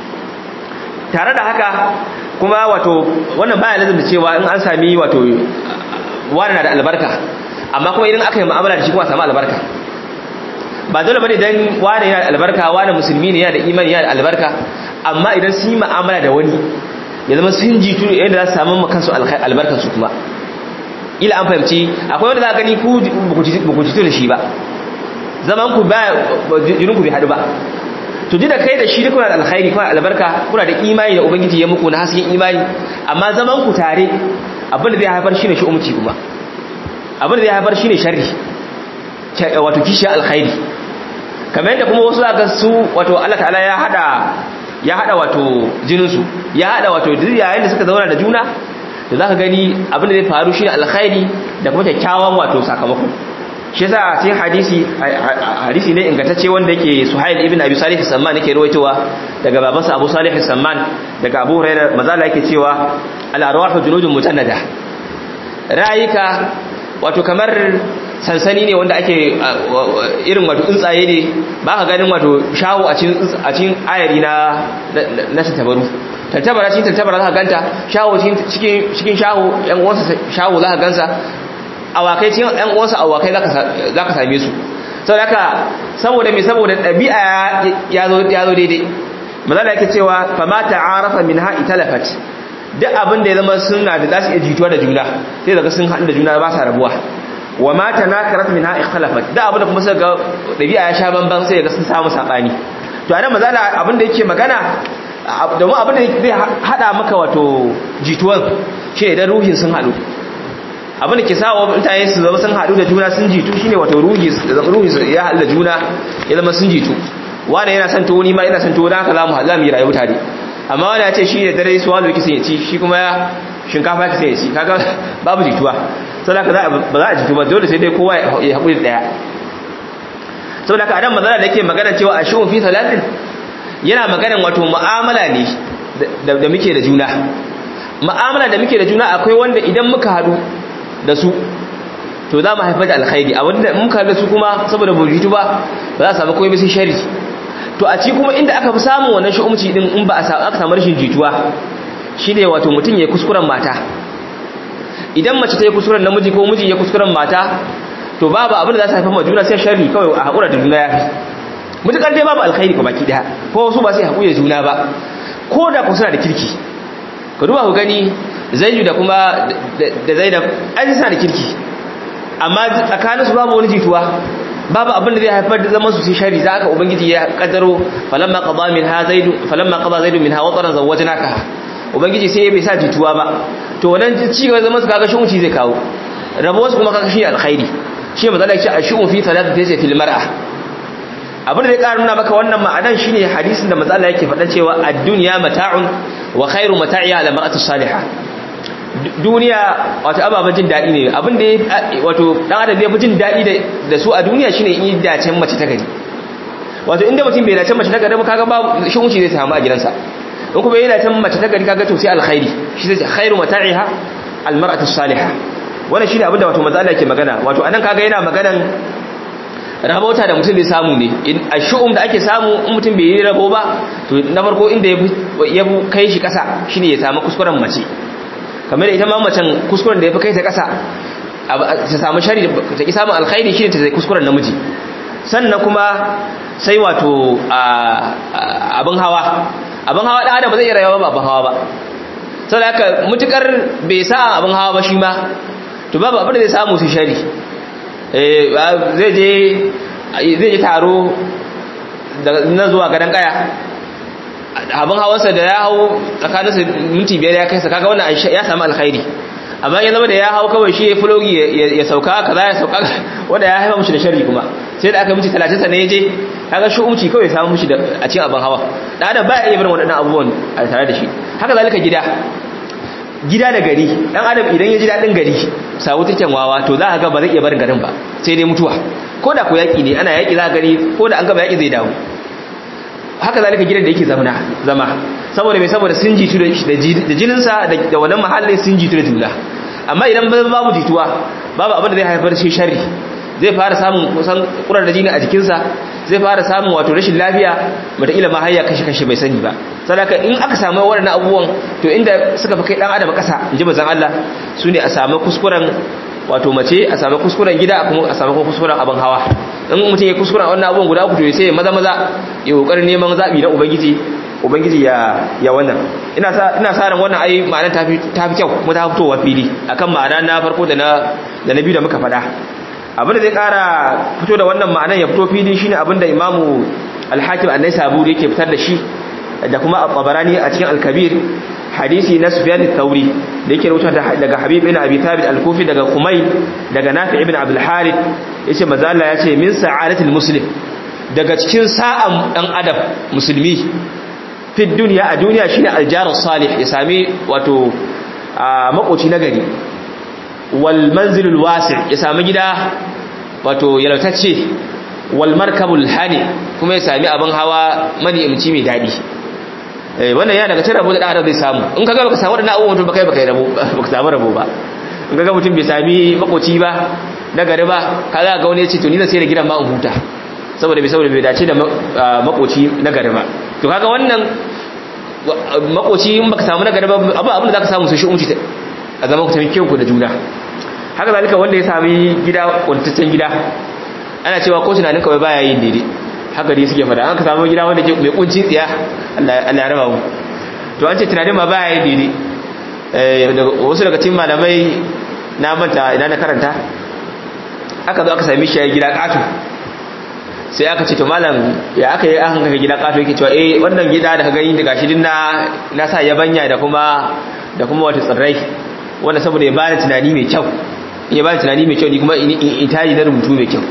tare da haka kuma wato wannan baya lazim da cewa in an sami wato wani na da albarka amma kuma idan aka yi mu'amala da shi kuma samu albarka ba dole bane dan wani yana da albarka wani musulmi ne yana da imani yana da albarka amma idan sun yi mu'amala da wani ya zama sun jitu yadda za su samu makansu albarkar su kuma ila an fahimci akwai wanda za ka gani ku ba ku jitu da shi ba zaman ku ba jinin ku bai hadu ba to ji da kai da shi duk kuna da alkhairi kuna da albarka kuna da imani da ubangiji ya muku na hasken imani amma zaman ku tare abin da zai haifar shine shi umci kuma abin da zai haifar shine sharri wato kishi alkhairi kamar yadda kuma wasu zaka su wato Allah ta'ala ya hada ya hada wato jinin su ya hada wato duk yayin da suka zauna da juna da zaka gani abin da zai faru shine alkhairi da kuma kyakkyawan wato sakamako shi yasa sai hadisi hadisi ne ingantacce wanda yake Suhail ibn Abi Salih as-Samman yake ruwaitowa daga babansa Abu Salih as-Samman daga Abu Hurairah mazala yake cewa al-arwahu junudun mutannada rayuka wato kamar sansani ne wanda ake irin wato tsuntsaye ne ba ka ganin wato shawo a cikin ayari na na tattabaru tattabara cikin tattabara za ka ganta shawo cikin shawo yan uwansa shawo za ka gansa awakai cikin yan uwansa awakai za ka same su sau da saboda mai saboda ɗabi'a ya zo daidai mazala yake cewa fama ta'arafa min ha italafat duk abin da ya zama suna da za su iya jituwa da juna sai daga sun haɗu da juna ba sa rabuwa wa mata na karat min ha ikhalafat duk abin da kuma suka ga ɗabi'a ya sha bamban sai ga sun samu saɓani to a nan mazala abin da yake magana domin abin da zai haɗa maka wato jituwan shi idan ruhin sun haɗu abin da ke sa wa mutane su zama sun haɗu da juna sun jitu shine wato ruhi ruhi ya haɗu da juna ya zama sun jitu wani yana son tuwo ni ma ina son tuwo dan haka za mu za mu yi rayuwa tare amma wani ya ce shi ne dare su wani kisan ya ci shi kuma ya shinkafa kisan ya ci kaga babu jituwa saboda haka ba za a jitu ba dole sai dai kowa ya haƙuri ɗaya saboda haka adam mazana da yake magana cewa a shi'un fi salatin yana maganan wato mu'amala ne da muke da juna mu'amala da muke da juna akwai wanda idan muka haɗu da su to za mu haifar da alkhairi a wanda muka haɗu da su kuma saboda bujitu ba ba za a samu komai sai shari to a ci kuma inda aka fi samun wannan shi'umci din in ba a aka samu rashin jituwa shine wato mutum ya kuskuren mata idan mace ta yi kuskuren namiji ko miji ya kuskuren mata to babu abin da za su haifar ma juna sai sharri kawai a haƙura da juna ya fi mutukar dai babu alkhairi ko baki daya ko wasu ba sai haƙuri da juna ba ko da ku suna da kirki ka duba ku gani zaidu da kuma da zainab an suna da kirki amma tsakaninsu babu wani jituwa babu abin da zai haifar da zaman su sai shari za ka ubangiji ya kaddaro falamma qada min ha zaidu falamma qada zaidu min ha wataran zawwajnaka ubangiji sai bai sa jituwa ba to wannan ci gaba zaman su kaga shi zai kawo rabuwar su kuma kaga shi alkhairi shi matsala ya ce a shi'un fi talata sai fil mar'a abin da ya ƙara nuna maka wannan ma'anan shine hadisin da matsala yake faɗa cewa ad-dunya mata'un wa khairu mata'iha al mar'atu salihah duniya wato ababen jin daɗi ne abin da wato dan adam zai fi jin daɗi da su a duniya shine in dacen mace ta gari wato inda mutum bai dacen mace ta gari ba kaga ba shunci zai samu a gidansa in kuma yana dacen mace ta gari kaga to sai alkhairi shi zai khairu mata'iha al mar'atu salihah wannan shine abin da wato matsala yake magana wato anan kaga yana maganan rabauta da mutum zai samu ne a shu'um da ake samu in mutum bai yi rabo ba to na farko inda ya kai shi kasa shine ya samu kuskuren mace kamar ita ma macen kuskuren da ya fi kai ta kasa ta samu shari ta ki samun alkhairi shine ta kuskuren namiji sannan kuma sai wato abin hawa abin hawa da adam ba zai iya rayuwa ba abin hawa ba saboda haka mutukar bai sa abin hawa ba shi ma to babu abin da zai samu su shari zai je taro na zuwa gadon kaya abin hawansa da ya hau tsakaninsa minti biyar ya kai sa kaga wannan ya samu alkhairi amma ya zama da ya hau kawai shi ya fulogi ya sauka kaza ya sauka wanda ya haifa mushi da shari kuma sai da aka minti talatin sa ne ya je kaga shi umci kawai samu mushi a cikin abin hawa da adam ba ya iya barin waɗannan abubuwan a tare da shi haka zalika gida gida da gari dan adam idan ya ji daɗin gari sawu taken wawa to za a ga ba zai iya barin garin ba sai dai mutuwa ko da ko yaƙi ne ana yaƙi za a gari ko da an gaba yaƙi zai dawo haka zalika gidan da yake zama zama saboda mai saboda sun jitu da jininsa da wannan mahallin sun jitu da juna amma idan babu jituwa babu abin da zai haifar shi sharri zai fara samun kusan kurar da jini a jikinsa zai fara samun wato rashin lafiya mataƙila ma hayya kashe-kashe bai sani ba sadaka in aka samu waɗannan abubuwan to inda suka fi kai ɗan adam ƙasa in ji bazan Allah su ne a samu kuskuren wato mace a samu kuskuren gida kuma a samu kuskuren abin hawa in mutum ya kuskuren wannan abubuwan guda uku to sai maza maza ya kokarin neman zaɓi na ubangiji ubangiji ya ya wannan ina sa ina sa ran wannan ai ma'anar ta fi ta fi kyau kuma ta fitowa fili akan ma'ana na farko da na da na biyu da muka faɗa abinda zai kara fito da wannan ma'anar ya fito fili shine abinda imamu al-hakim an-naisaburi yake fitar da shi da kuma al-tabarani a cikin al-kabir hadisi na sufyan al-thawri da yake rubuta daga habib ibn abi thabit al-kufi daga kumay daga nafi ibn abdul harith yace manzo Allah yace min sa'adatil muslim daga cikin sa'an dan adam musulmi fi dunya a duniya shine al-jar salih ya sami wato makoci nagari wal manzilul wasi' ya sami gida wato yalwatacce wal markabul hani kuma ya sami abin hawa mani imci mai dadi eh wannan ya daga cikin rabo da adam zai samu in kaga baka samu wadannan abubuwan mutum baka yi baka yi rabo baka samu rabo ba in kaga mutum bai sami makoci ba na gari ba kaga ga wani ya ce to ni zan sai da gidan ma in huta saboda bai saboda bai dace da makoci na gari ba to kaga wannan makoci in baka samu na gari ba abu abin da zaka samu sai shi umci a zaman ku taimake ku da juna haka zalika wanda ya sami gida kwantaccen gida ana cewa ko tunanin kawai baya yin daidai haka dai suke fada an ka samu gida wanda ke mai kunci tsiya Allah ya raba mu to an ce tunanin ma baya yin daidai wasu daga cikin malamai na manta idan na karanta aka zo aka sami shi gida katu sai aka ce to malam ya aka yi aka ga gida katu yake cewa eh wannan gida da ka gani daga shi din na na sa yabanya da kuma da kuma wata tsirrai wanda saboda ya bani tunani mai kyau ya bani tunani mai kyau ni kuma in taji na rubutu mai kyau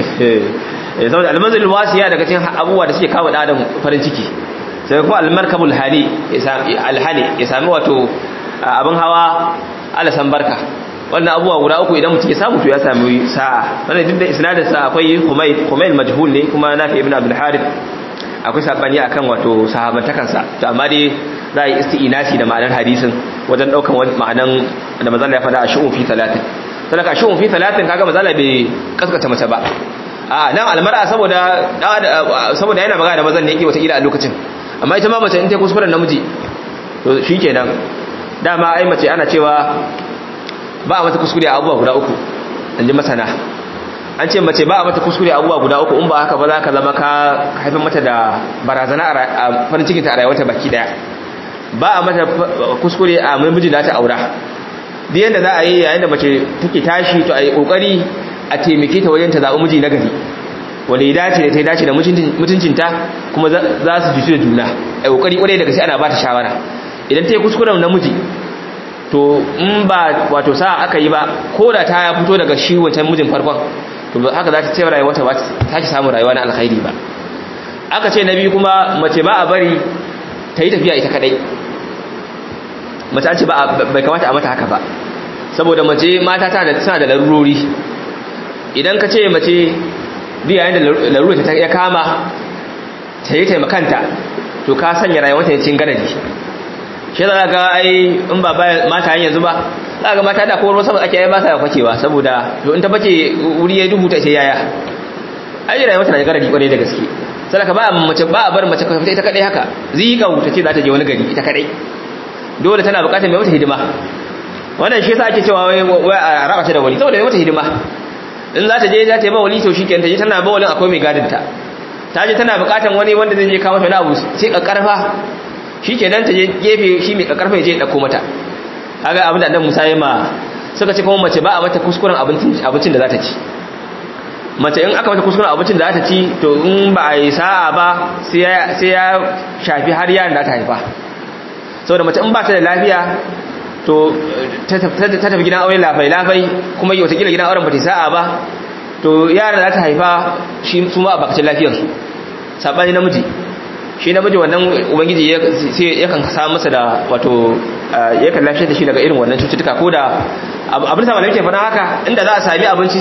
saboda almanzil wasiya daga cikin abubuwa da suke kawo adam farin ciki sai kuma almarkabul hali alhali ya sami wato abin hawa alasan barka wannan abubuwa guda uku idan mutum ya samu to ya sami sa'a wannan duk da isnadin sa akwai humayd humayd majhul ne kuma nafi ibn abdul harith akwai sabani akan wato sahabantakansa to amma dai za a yi isti'inasi da ma'anar hadisin wajen daukan ma'anan da mazalla ya fada a shi'un fi talatin sadaka shi'un fi talatin kaga mazalla bai kaskata mace ba a nan almar'a saboda saboda yana magana da mazan ne yake wata ila a lokacin amma ita ma mace in ta kuskuren namiji to shikenan dama ai mace ana cewa ba a mata kuskure a abubuwa guda uku an ji masana an ce mace ba a mata kuskure a abubuwa guda uku in ba haka ba za ka zama ka haifar mata da barazana a farin cikinta a rayuwarta baki daya ba a mata kuskure a mamijin da ta aura duk yadda za a yi yayin da mace take tashi to a yi kokari a taimake ta wajen ta zaɓi miji na gari wanda ya dace da ta dace da mutuncinta kuma za su jisu da juna a kokari kwarai daga sai ana ba ta shawara idan ta yi kuskuren namiji to in ba wato sa aka yi ba ko da ta fito daga shi wancan mijin farkon to haka za ta ce rayuwa ta ba ta samu rayuwa na alkhairi ba aka ce na biyu kuma mace ba a bari ta yi tafiya ita kadai mace an ce bai kamata a mata haka ba saboda mace mata tana da larurori idan ka ce mace biya yayin da larurori ta ya kama ta yi taimakanta to ka sanya rayuwanta ya cin ganadi shi za ga ai in ba mata yin yanzu ba za ga mata da kowar wasu ake yi ba sa fakewa saboda to in ta fake wuri ya duhu ta ce yaya ai rayuwar ta da garadi kwarai da gaske sadaka ba mace ba a bar mace ka fita ita kadai haka zika ta ce za ta je wani gari ita kadai dole tana bukatar mai mata hidima wannan shi yasa ake cewa wai wai a raba ta da wali saboda mai mata hidima in za ta je za ta yi ba wali to shikenan ta je tana ba walin akwai mai gadin ta ta je tana bukatar wani wanda zai je kawo mata wani abu sai kakkarfa shikenan ta je gefe shi mai kakkarfa ya je ya dauko mata kaga abin da annabi Musa ya ma suka ce kuma mace ba a mata kuskuren abincin abincin da za ta ci mace in aka mata kuskuren abincin da za ta ci to in ba a yi sa'a ba sai ya shafi har yaran da ta haifa saboda mace in ba ta da lafiya to ta tafi gidan aure lafai-lafai kuma yi watakila gidan auren ba ta sa'a ba to yaran da ta haifa shi su ma a bakacin lafiyarsu saɓani namiji shi namiji wannan ubangiji yakan samu masa da wato yakan lafiya da shi daga irin wannan cututtuka ko da abin sa malamai ke faɗa haka inda za a sami abinci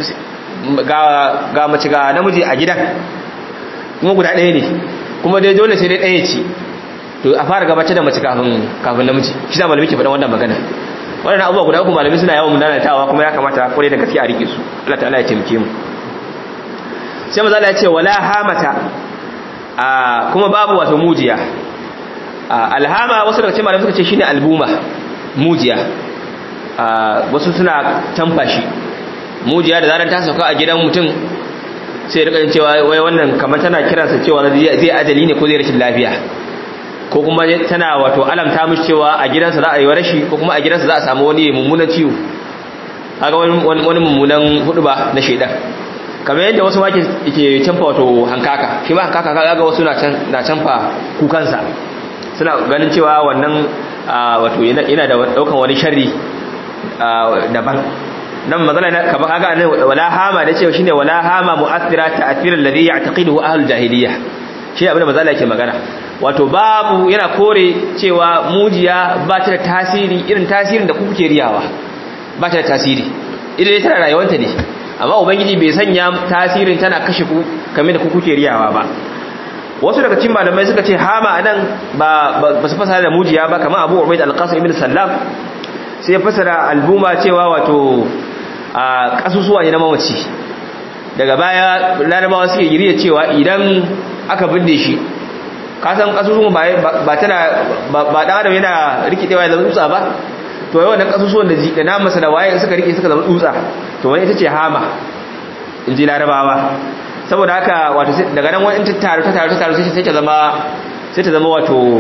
ga mace ga namiji a gidan kuma guda ɗaya ne kuma dai dole sai dai ɗaya ce to a fara gabatar da mace kafin kafin namiji shi da malamai ke faɗa wannan magana wannan abubuwa guda uku malamai suna yawan munanatawa kuma ya kamata kwarai da gaske a rike su Allah ta'ala ya taimake mu sai maza ya ce wala hamata a kuma babu wato mujiya alhama wasu daga cikin malamai suka ce shine albuma mujiya wasu suna tamfa shi mujiya da zaran ta sauka a gidan mutum sai rika cewa wai wannan kamar tana kiransa cewa zai ajali ne ko zai rashin lafiya ko kuma tana wato alamta mishi cewa a gidansa za a yi rashi ko kuma a gidansa za a samu wani mummunan ciwo kaga wani mummunan hudu ba na shaidan kamar yadda wasu wake ke canfa wato hankaka shi ma hankaka kaga wasu na canfa kukansa suna ganin cewa wannan wato yana da daukan wani sharri daban nan magana na kaba kaga ne wala hama da cewa shine wala hama mu'athira ta'thir alladhi ya'taqiduhu ahlul jahiliya shi abin da mazala yake magana wato babu yana kore cewa mujiya ba ta da tasiri irin tasirin da kuke riyawa ba ta da tasiri idan tana rayuwanta ne amma ubangiji bai sanya tasirin tana kashe ku kamar da ku kuke riyawa ba wasu daga cikin malamai suka ce hama anan ba ba su fasara da mujiya ba kamar Abu Ubaid al-Qasim ibn Sallam sai ya fasara albuma cewa wato a kasusuwa ne na mamaci daga baya larabawa suke giriya cewa idan aka binne shi kasan kasusuwan ba tana ba dan adam yana rikidewa ya zama dutsa ba to yau wannan kasusuwan da da namasa da waye suka rike suka zama dutsa to wani ita ce hama in ji larabawa saboda haka wato daga nan wani ta taru ta taru ta taru sai ta zama sai ta zama wato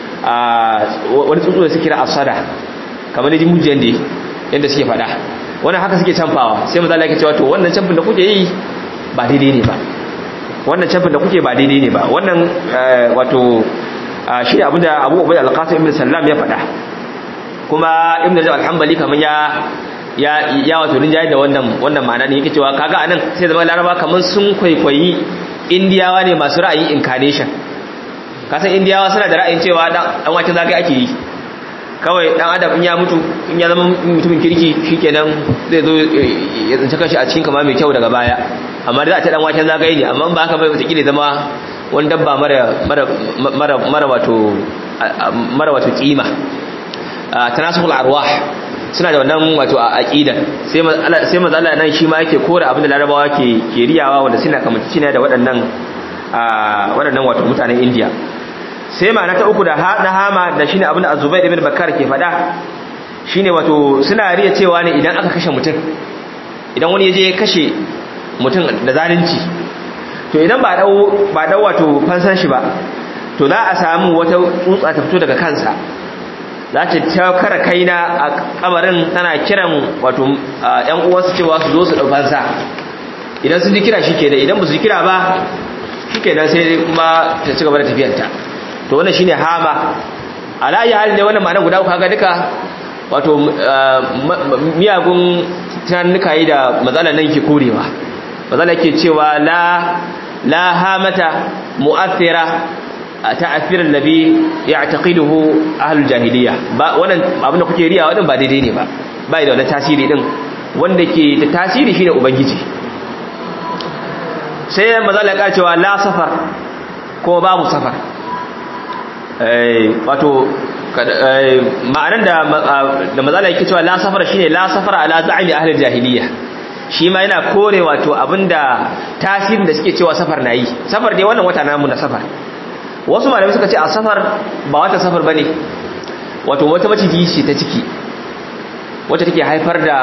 wani tsuntsu da suke kira asada kamar da jimujiyan da yadda suke faɗa wannan haka suke canfawa sai maza Allah ya cewa to wannan canfin da kuke yi ba daidai ne ba wannan canfin da kuke ba daidai ne ba wannan wato shi abinda Abu Ubayd al-Qasim ibn Sallam ya faɗa kuma Ibn Rajab al-Hanbali kaman ya ya ya wato rinjaye da wannan wannan ma'ana ne yake cewa kaga anan sai zama Laraba kaman sun kwaikwayi Indiyawa ne masu ra'ayi incarnation kasan Indiyawa suna da ra'ayin cewa dan dan waken zagaye ake yi kawai dan adam in ya mutu in ya zama mutumin kirki shikenan zai zo ya tsinci kashi a cikin kama mai kyau daga baya amma da za a ta dan waken zagaye ne amma ba haka bai wata kila zama wani dabba mara mara mara mara wato mara wato kima tanasukul arwah suna da wannan wato aqida sai sai manzo Allah nan shi ma yake kore abin da larabawa ke ke riyawa wanda suna kamanci ne da waɗannan waɗannan wato mutanen India sai ma na ta uku da na hama da shine abin da azubair ibn bakar ke faɗa shine wato suna riya cewa ne idan aka kashe mutum idan wani yaje ya kashe mutum da zalunci to idan ba dau ba dau wato fansan shi ba to za a samu wata tsutsa ta fito daga kansa za ta ta kara kaina a kabarin tana kiran wato ƴan uwansu cewa su zo su dau fansa idan sun ji kira shikenan idan ba su ji kira ba shikenan sai kuma ta ci gaba da tafiyarta to wannan shine hama ala ya halin wannan ma'ana guda uku kaga duka wato miyagun tunanuka yi da matsalar nan ke korewa matsala ke cewa la la hamata mu'athira ta'athir alladhi ya'taqiduhu ahlul jahiliya ba wannan abin da kuke riya wannan ba daidai ne ba bai da wannan tasiri din wanda ke da tasiri shine ubangiji sai matsala ya cewa la safar ko babu safar wato ma'anar da da mazala yake cewa la safara shine la safara ala za'imi ahli jahiliya shi ma yana kore wato abinda tasirin da suke cewa safar na yi safar dai wannan wata namu na safar wasu malamai suka ce a safar ba wata safar bane wato wata maciji ce ta ciki wacce take haifar da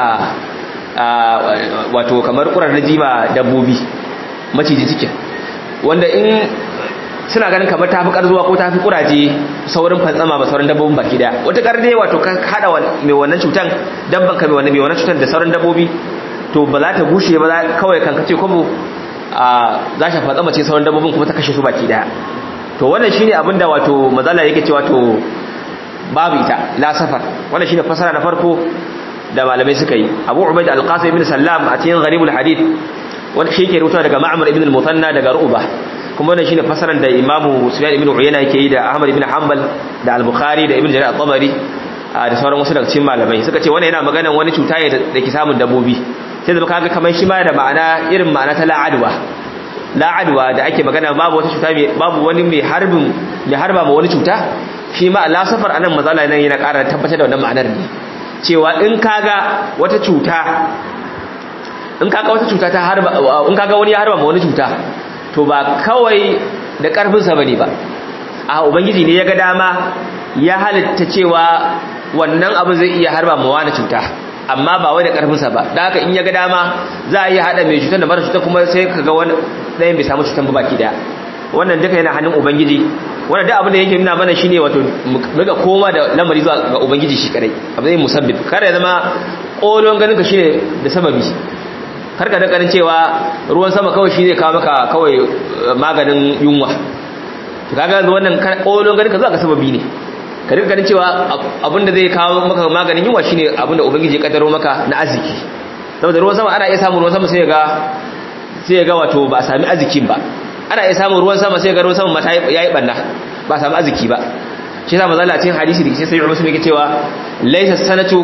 wato kamar kurar na jima dabbobi maciji cikin wanda in suna ganin kamar tafi karzuwa ko tafi kuraje saurin fantsama ba sauran dabbobin baki daya wata karde wato ka hada mai wannan cutan dabban ka mai wannan mai wannan cutan da sauran dabbobi to ba za ta gushe ba kawai kan kace kuma za ta fantsama ce sauran dabbobin kuma ta kashe su baki daya to wannan shine abin da wato mazala yake cewa to babu ita la safar wannan shine fasara na farko da malamai suka yi Abu Ubaid al-Qasim ibn Sallam a cikin Gharibul Hadith wanda shi ke rubuta daga Ma'mar ibn al-Muthanna daga Ru'ba kuma wannan shine fasaran da Imam Sufyan ibn Uyayna yake yi da Ahmad ibn Hanbal da Al-Bukhari da Ibn Jarir at-Tabari da sauran wasu daga cikin malamai suka ce wannan yana magana wani cuta ne da ke samun dabbobi sai da kaga kamar shi ma da ma'ana irin ma'ana ta la'adwa la'adwa da ake magana babu wata cuta babu wani mai harbin mai harba ma wani cuta shi ma Allah safar anan mazala nan yana ƙara tabbatar da wannan ma'anar ne cewa in kaga wata cuta in kaga wata cuta ta harba in kaga wani ya harba ma wani cuta to ba kawai da karfinsa bane ba a ubangiji ne ya ga dama ya halitta cewa wannan abu zai iya harba ma wani cuta amma ba wai da karfinsa ba da haka in ya ga dama za a iya hada mai cutar da mara cutar kuma sai kaga wani ɗayan bai samu cutar ba baki daya wannan duka yana hannun ubangiji wannan duk abin da yake nuna mana shine wato muga koma da lamari zuwa ga ubangiji shi kadai abu zai musabbib kar ya zama kolon ganin ka shine da sababi kar ka dakarin cewa ruwan sama kawai shi zai kawo maka kawai maganin yunwa to kaga wannan kolon ganin ka zuwa ga sababi ne ka rika ganin cewa abin da zai kawo maka maganin yunwa shine abin da ubangiji ya kaddaro maka na arziki saboda ruwan sama ana iya samun ruwan sama sai ga sai ga wato ba a sami arzikin ba ana iya samun ruwan sama sai ga ruwan sama mata yayi banna ba samu arziki ba shi yasa manzo cikin hadisi da ke sai Muslim yake cewa laysa sanatu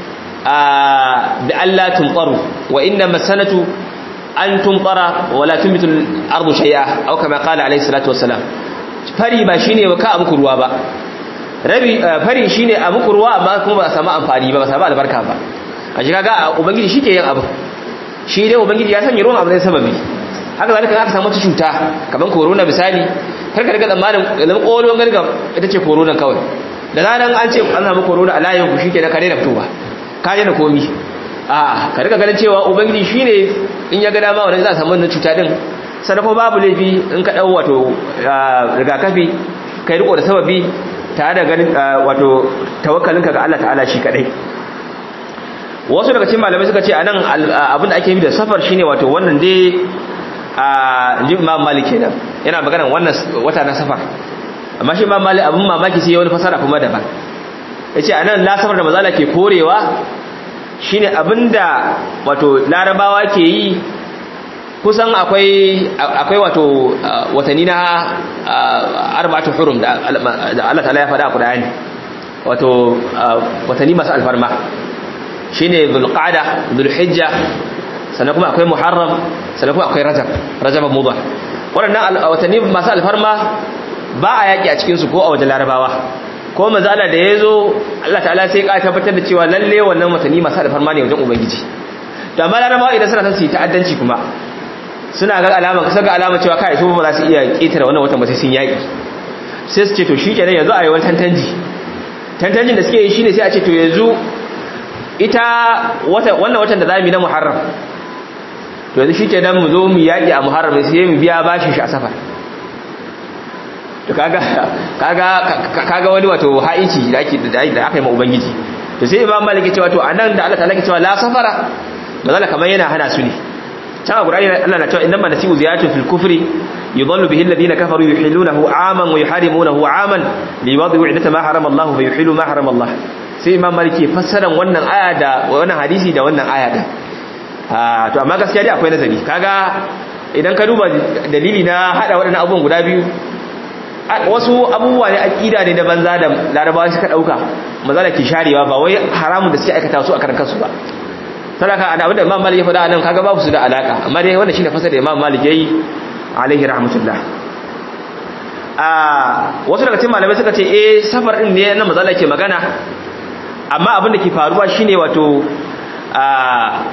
bi alla tumtaru wa inna masanatu an tumtara wa la tumbitu al-ardu shay'a aw kama qala alayhi salatu wassalam fari ba shine ka muku ruwa ba rabi fari shine a muku ruwa amma kuma ba a samu amfani ba ba samu albarka ba a shi kaga ubangiji shike yin abu shi dai ubangiji ya sanya ruwan abu ne sababi haka zalika aka samu wata cuta kamar corona misali kar ka riga tsammanin idan kolon garga ita ce corona kawai da zaran an ce an samu corona a layin ku shike da kare da fitowa ka je da komi a ka riga ganin cewa ubangiji shine in ya ga dama wannan za a samu wannan cuta din sannan kuma babu laifi in ka dau wato rigakafi kai riko da sababi tare da ganin wato tawakkalinka ga Allah ta'ala shi kadai wasu daga cikin malamai suka ce anan abin da ake yi da safar shine wato wannan dai a ji imam malik kenan yana magana wannan wata na safar amma shi imam malik abin mamaki sai wani fasara kuma daban yace anan la safar da mazala ke korewa shine abinda wato larabawa ke yi kusan akwai akwai wato watanni na arba'atu hurum da Allah ta'ala ya faɗa a Qur'ani wato watanni masu alfarma shine dhulqa'da dhulhijja sannan kuma akwai muharram sannan kuma akwai rajab rajab mudhar waɗannan watanni masu alfarma ba a yaki a cikin su ko a wajen larabawa ko manzala da yazo Allah ta'ala sai ka tabbatar da cewa lalle wannan watanni masu alfarma ne wajen ubangiji da amma larabawa idan suna son su yi ta'addanci kuma suna ga alama kasa ga alama cewa kai su ba za su iya ketare wannan watan ba sai sun yaki sai su ce to shikenan yanzu a yi wani tantanji tantanjin da suke yi shine sai a ce to yanzu ita wannan watan da zamu yi na Muharram to yanzu shikenan mu zo mu yaki a Muharram sai mu biya bashi shi a safar to kaga kaga kaga wani wato haici da ake da aka yi ma ubangiji to sai Imam Malik ya ce wato anan da Allah ta'ala ke cewa la safara bazala kamar yana hana su ne can a Qur'ani Allah na cewa innama nasibu ziyatu fil kufri yudallu bihi alladhina kafaru yuhillunahu aman wa yuharimunahu aman liwadhi'u 'iddata ma harama Allah wa yuhillu ma harama Allah sai Imam Malik ke fassaran wannan aya da wannan hadisi da wannan aya da ah to amma gaskiya dai akwai nazari kaga idan ka duba dalili na hada waɗannan abubuwan guda biyu wasu abubuwa ne aqida ne da banza da larabawa suka dauka maza da ke sharewa ba wai haramun da suke aikata su a karan kansu ba sadaka ana abinda imam malik ya faɗa nan kaga babu su da alaka amma dai wannan shine fasar da imam malik yayi alaihi rahmatullah a wasu daga cikin malamai suka ce eh safar din ne na mazala ke magana amma abin da ke faruwa shine wato a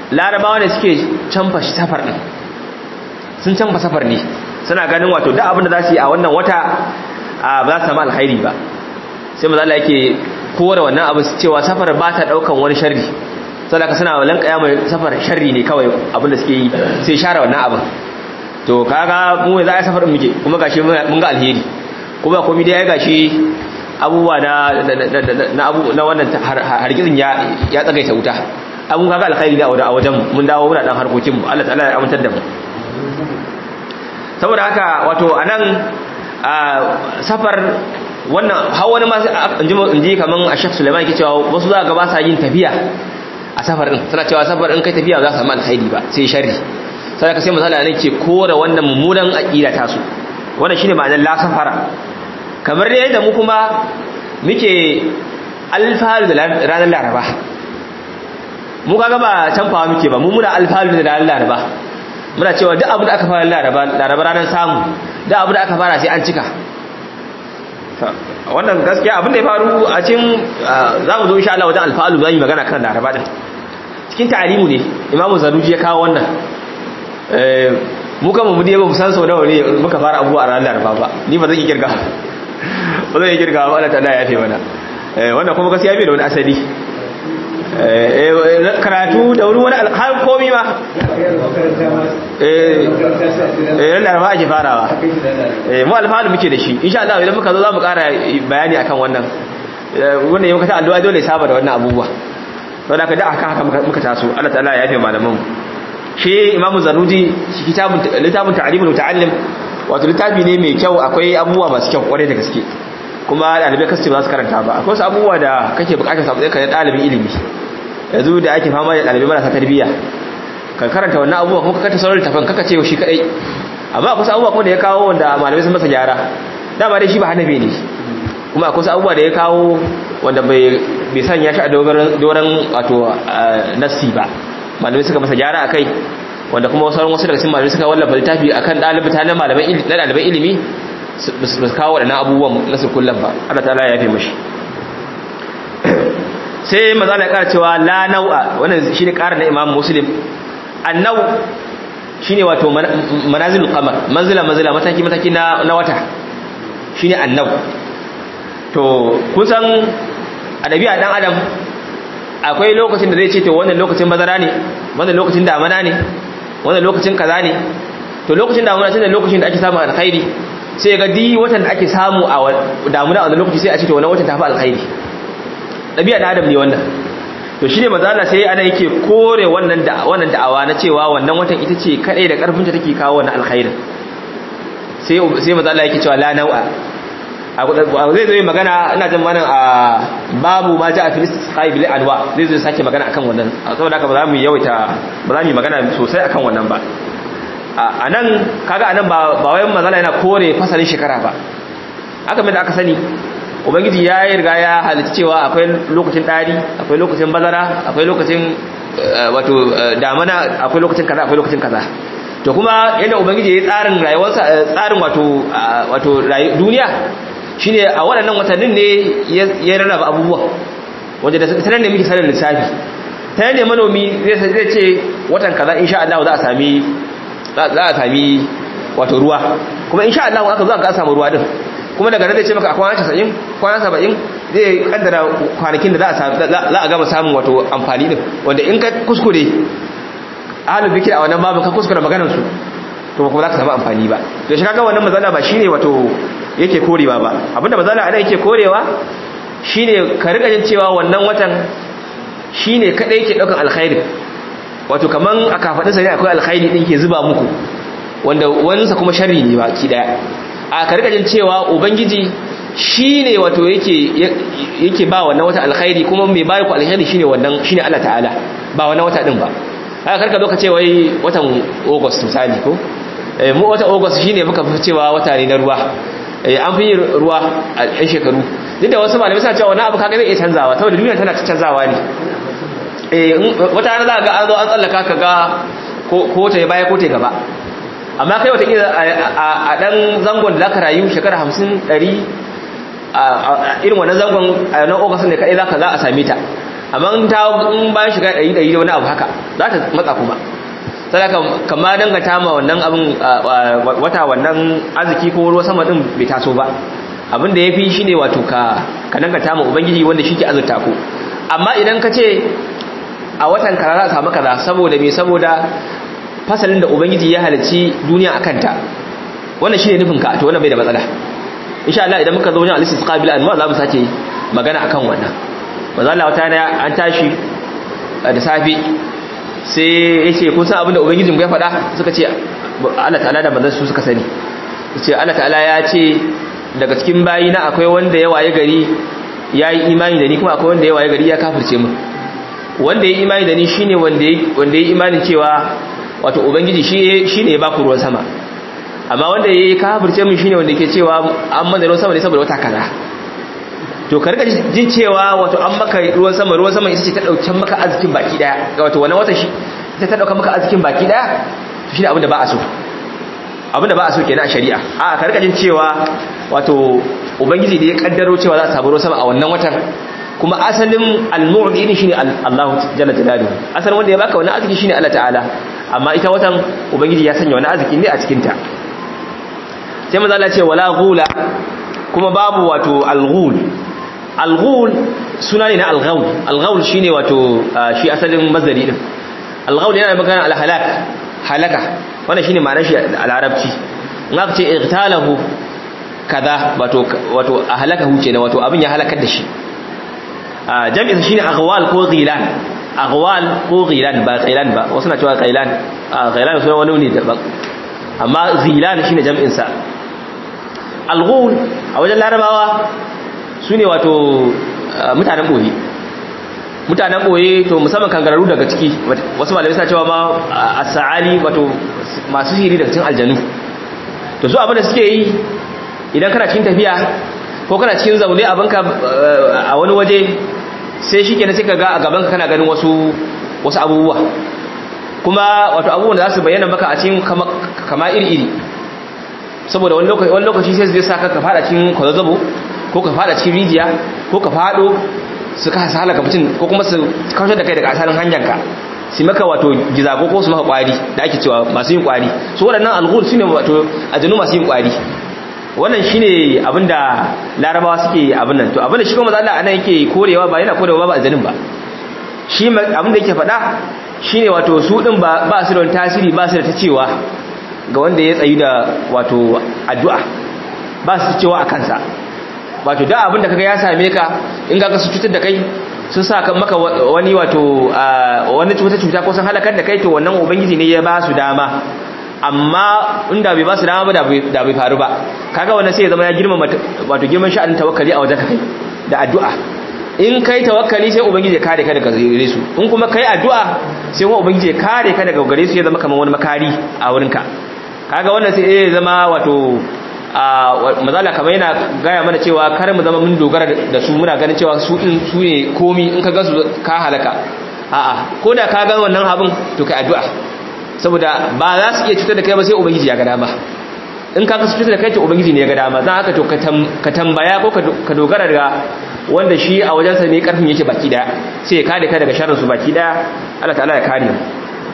larabawa ne suke canfa safar din sun canfa safar ne suna ganin wato duk abin da za su yi a wannan wata ba za su samu alkhairi ba sai maza Allah yake kore wannan abu cewa safar ba ta daukan wani sharri saboda ka suna lankaya mai safar sharri ne kawai abin da suke yi sai share wannan abin to kaga mu za a safar muke kuma gashi mun ga alheri kuma komai dai ya gashi abubuwa na na abu na wannan hargitsin ya ya tsagaita wuta abun kaga alkhairi da a wajen mun dawo muna dan harkokin mu Allah ta'ala ya amintar da mu saboda haka wato anan safar wannan har wani ma in ji kaman a Sheikh Sulaiman yake cewa wasu za ga ba sa yin tafiya a safar din suna cewa safar in kai tafiya za su samu alkhairi ba sai sharri sai ka sai misali ne ke kore wannan mummunan aqida ta su wannan shine ma'anar la safara kamar dai yadda mu kuma muke alfalu da ranar laraba mu kaga ba canfawa muke ba mu muna alfalu da ranar laraba muna cewa duk abu da aka fara laraba laraba ranar samu duk abu da aka fara sai an cika wannan gaskiya abin da ya faru a cikin za mu zo insha Allah wajen alfalu za mu magana kan laraba din cikin ta'alimu ne imamu zaruji ya kawo wannan mu kama mu dai ba mu san sau nawa ne muka fara abubuwa a ranar laraba ba ni ba zan yi kirga ba zan yi kirga ba Allah ta'ala ya fi mana wannan kuma gaskiya bai da wani asali karatu da wani wani har komi ma eh laraba ake farawa mu alfahari muke da shi insha Allah idan muka zo za mu kara bayani akan wannan wannan yau kata addu'a dole saba da wannan abubuwa don haka da aka haka muka taso Allah ta'ala ya yafe malaman shi imamu zanuji shi kitabun littafin ta'limul muta'allim wato littafi ne mai kyau akwai abubuwa masu kyau kwarai da gaske kuma dalibai kasu ba su karanta ba akwai wasu abubuwa da kake bukatar samu tsaye kan dalibin ilimi yanzu da ake fama da dalibai marasa tarbiyya ka karanta wannan abubuwa kuma ka kanta sauran littafin kaka ce shi kadai amma akwai abubuwa kuma da ya kawo wanda malamai sun masa gyara dama dai shi ba hanabi ne kuma akwai abubuwa da ya kawo wanda bai sanya shi a doron wato nassi ba malamai suka masa gyara a kai wanda kuma sauran wasu daga cikin malamai suka wallafa littafi akan ɗalibta na ɗaliban ilimi ba su kawo waɗannan abubuwan na kullum ba Allah ta'ala ya fi mashi sai maza na ƙara cewa la nau'a wannan shi ne ƙara na imam muslim annau shi ne wato manazilul qamar manzila manzila mataki mataki na wata shi ne annau to kusan a ɗabi'a ɗan adam akwai lokacin da zai ce to wannan lokacin bazara ne wannan lokacin damana ne wannan lokacin kaza ne to lokacin damuna shine lokacin da ake samu alkhairi sai ga di watan da ake samu a damuna a wannan lokaci sai a ce to wannan watan tafi alkhairi dabi'a da adam ne wannan to shine manzo Allah sai ana yake kore wannan da wannan da'awa na cewa wannan watan ita ce kadai da karfin ta take kawo wannan alkhairin sai sai manzo Allah yake cewa la nau'a zai zai magana ina jin mana a babu ma ja a filistis bil alwa zai zai sake magana akan wannan saboda haka ba za mu yawaita ba za mu yi magana sosai akan wannan ba a nan kaga anan ba ba wayan mazala yana kore fasalin shekara ba aka mai da aka sani ubangiji ya yi riga ya halitta cewa akwai lokacin ɗari akwai lokacin bazara akwai lokacin wato damana akwai lokacin kaza akwai lokacin kaza to kuma yadda ubangiji ya yi tsarin rayuwarsa tsarin wato wato duniya shine a waɗannan watannin ne ya rarraba abubuwa wanda da sanar ne muke sanar lissafi ta ne manomi zai ce watan kaza insha Allah za a sami za a sami wato ruwa kuma insha Allah aka zo aka samu ruwa din kuma daga nan zai ce maka a kwana 90 kwana 70 zai kaddara kwanakin da za a gama samun wato amfani din wanda in ka kuskure ahlul bikir a wannan babu ka kuskura maganar su to kuma za ka samu amfani ba to shi kaga wannan mazala ba shine wato yake korewa ba abinda mazala ana yake korewa shine ka rika jin cewa wannan watan shine kadai yake daukan alkhairi wato kaman a kafadin sa ne akwai alkhairi din ke zuba muku wanda wansa kuma sharri ne ba ki daya a ka rika jin cewa ubangiji shine wato yake yake ba wannan wata alkhairi kuma mai bayar ku alkhairi shine wannan shine Allah ta'ala ba wannan wata din ba haka karka zo ka ce wai watan August misali ko mu wata August shine muka fi cewa wata ne na ruwa an fi yin ruwa a yan shekaru duk da wasu malamai suna cewa wani abu kaga zai iya canzawa saboda duniya tana canzawa ne wata rana za ga an zo an tsallaka ka ga ko ta yi baya ko ta gaba amma kai wata a dan zangon da zaka rayu shekara hamsin ɗari a irin wannan zangon a nan ogasun ne kaɗai za a same ta amma in ta in bayan shiga ɗari ɗari da wani abu haka za ta matsa kuma sadaka kama dangata ma wannan abin wata wannan arziki ko ruwa sama din bai taso ba abin da ya fi shi ne wato ka ka dangata ma ubangiji wanda shi ke azurta ku amma idan ka ce a watan kaza za a samu kaza saboda me saboda fasalin da ubangiji ya halarci duniya a kanta wannan shi ne nufin ka to wannan bai da matsala insha Allah idan muka zo wajen al-istisqa bil anwa za mu sake magana akan wannan manzo Allah wata an tashi da safi sai ya ce kun san abinda ubangijin ya faɗa suka ce Allah ta'ala da manzon su suka sani ce Allah ta'ala ya ce daga cikin bayina akwai wanda ya waye gari ya yi imani da ni kuma akwai wanda ya waye gari ya kafirce mu wanda ya yi imani da ni shine wanda wanda ya yi imanin cewa wato ubangiji shi shine ya baku ruwan sama amma wanda ya yi kafirce mu shine wanda yake cewa an mana ruwan sama ne saboda wata kaza to ka rika jin cewa wato an maka ruwan sama ruwan sama ita ce ta dauke maka arzikin baki daya wato wannan wata shi ita ta dauka maka arzikin baki daya to shine abin da ba a so abin da ba a so kenan a shari'a a ka rika jin cewa wato ubangiji da ya kaddaro cewa za a samu ruwan sama a wannan watan kuma asalin al-mu'min shine Allah jalla jalaluhu asalin wanda ya baka wannan arziki shine Allah ta'ala amma ita watan ubangiji ya sanya wannan arziki ne a cikin ta sai manzo Allah ya ce wala ghula kuma babu wato al-ghul al-ghul suna ne na al-ghaul al-ghaul shine wato shi asalin mazari din al-ghaul yana magana al-halak halaka wannan shine ma'anar shi a larabci in aka ce igtalahu kaza wato wato ahlakahu kenan wato abin ya halakar da shi jami'in shine aghwal ko ghilan aghwal ko ghilan ba qilan ba wasu na cewa qilan qilan suna wani ne daban amma ghilan shine jami'in sa al-ghul a wajen larabawa sune wato mutanen boye mutanen boye to musamman kangararru daga ciki wasu malamai suna cewa ma as-sa'ali wato masu sihiri daga cikin aljanu to su abin da suke yi idan kana cikin tafiya ko kana cikin zaune abinka a wani waje sai shi ke na sai ka ga a gabanka kana ganin wasu wasu abubuwa kuma wato abubuwan da za su bayyana maka a cikin kama iri-iri saboda wani lokaci sai zai sa ka fada cikin kwazazzabo ko ka fada cikin rijiya ko ka fado su ka halaka mutum ko kuma su kawar da kai daga asalin hanyarka su maka wato gizago ko su maka kwari da ake cewa masu yin kwari su waɗannan alghul su ne wato ajanu masu yin kwari wannan shine abinda larabawa suke abin nan to abinda shi kuma Allah anan yake korewa ba yana korewa ba aljanin ba shi abinda yake faɗa shine wato su din ba ba su da tasiri ba su da ta cewa ga wanda ya tsayi da wato addu'a ba su cewa a kansa wato da abinda kaga ya same ka in ga su cutar da kai sun sa kan maka wani wato wani cuta cuta ko sun halakar da kai to wannan ubangiji ne ya ba su dama amma inda bai ba su dama ba da bai faru ba kaga wannan sai ya zama ya girmama wato girman sha'anin tawakkali a wajen kai da addu'a in kai tawakkali sai ubangiji ya kare ka daga gare su in kuma kai addu'a sai kuma ubangiji ya kare ka daga gare su ya zama kamar wani makari a wurinka kaga wannan sai ya zama wato a mazala kamar yana gaya mana cewa kar mu zama mun dogara da su muna ganin cewa su din su ne komi in ka ga su ka halaka a'a ko da ka ga wannan abin to kai addu'a saboda ba za su iya cutar da kai ba sai ubangiji ya ga dama in ka kasu cutar da kai to ubangiji ne ya ga dama zan haka to ka tambaya ko ka dogara da wanda shi a wajensa ne karfin yake baki daya sai ya kare ka daga sharrin su baki daya Allah ta'ala ya kare mu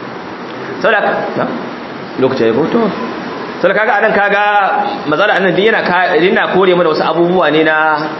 saboda lokacin ya goto saboda kaga anan kaga mazala anan din yana yana kore mana wasu abubuwa ne na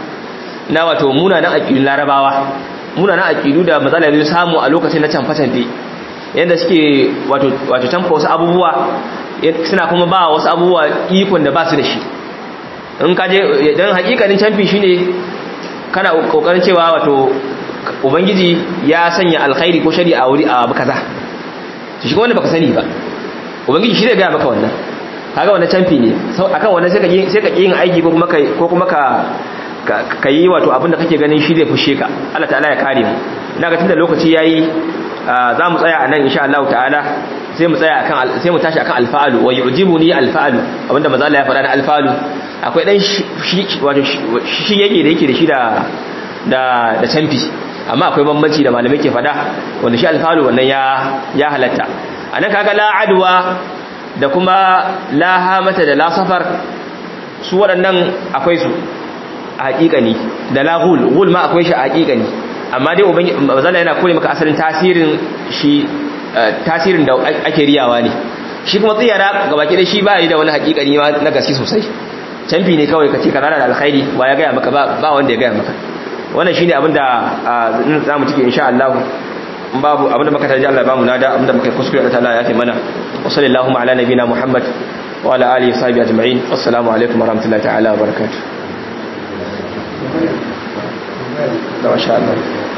na wato munanan aqidun larabawa munanan aqidu da mazala ya samu a lokacin na canfatan dai yadda suke wato tamfa wasu abubuwa suna kuma ba wasu abubuwa ikon da ba su da shi in kaje don hakikanin canfi shine kana kokarin cewa wato ubangiji ya sanya alkhairi ko shari a wuri a abu kaza to shi wanda baka sani ba ubangiji shi zai ga maka wannan kaga wannan canfi ne akan wannan sai ka sai ka yin aiki ko kuma kai ko kuma ka ka yi wato abin da kake ganin shi zai fushe ka Allah ta'ala ya kare mu ina ga tunda lokaci yayi za mu tsaya a nan insha Allah ta'ala sai mu tsaya akan sai mu tashi akan alfa'alu wa yu'jibuni alfa'alu abinda manzo Allah ya faɗa na alfa'alu akwai dan shi wato shi yake da yake da shi da da da canfi amma akwai bambanci da malamai ke faɗa wanda shi alfa'alu wannan ya ya halatta anan kaga la adwa da kuma la hamata da la safar su waɗannan akwai su a haƙiƙani da la ghul ghul ma akwai shi a haƙiƙani amma dai ubangiji mazala yana kore maka asalin tasirin shi tasirin da ake riyawa ne shi kuma tsiyara gabaki da shi ba yi da wani hakikani na gaske sosai canfi ne kawai kace kana da alkhairi ba ya gaya maka ba wanda ya gaya maka wannan shine abin da za mu cike insha Allah babu abin da muka tarji Allah ba mu nada abin da muka kuskure Allah ta'ala ya kai mana wa sallallahu ala nabina Muhammad wa ala alihi sahbihi ajma'in assalamu alaikum wa rahmatullahi ta'ala wa barakatuh da masha Allah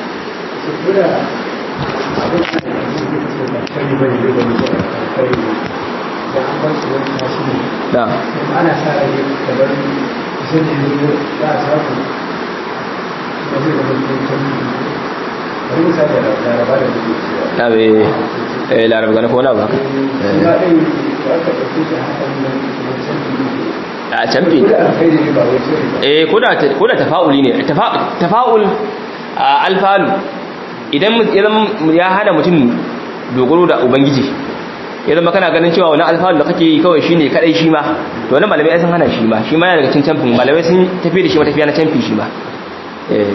da ana sa rai da bari kusan da yanzu za a samu da zai zama cikin bari misali da laraba da muke cewa na bai eh laraba gane ko na ba kuma ɗin da aka ɗauke shi haka ne da canji a canfi ne da alkhairi ne ba wai sirri ba eh koda koda tafa'uli ne tafa'ul alfalu idan ya hana mutum dogaro da ubangiji ya zama kana ganin cewa wani alfalu da kake yi kawai shine kadai shi ma to wani malamai sun hana shi ma shi ma yana daga cikin camfin malamai sun tafi da shi matafiya na camfi shi ma eh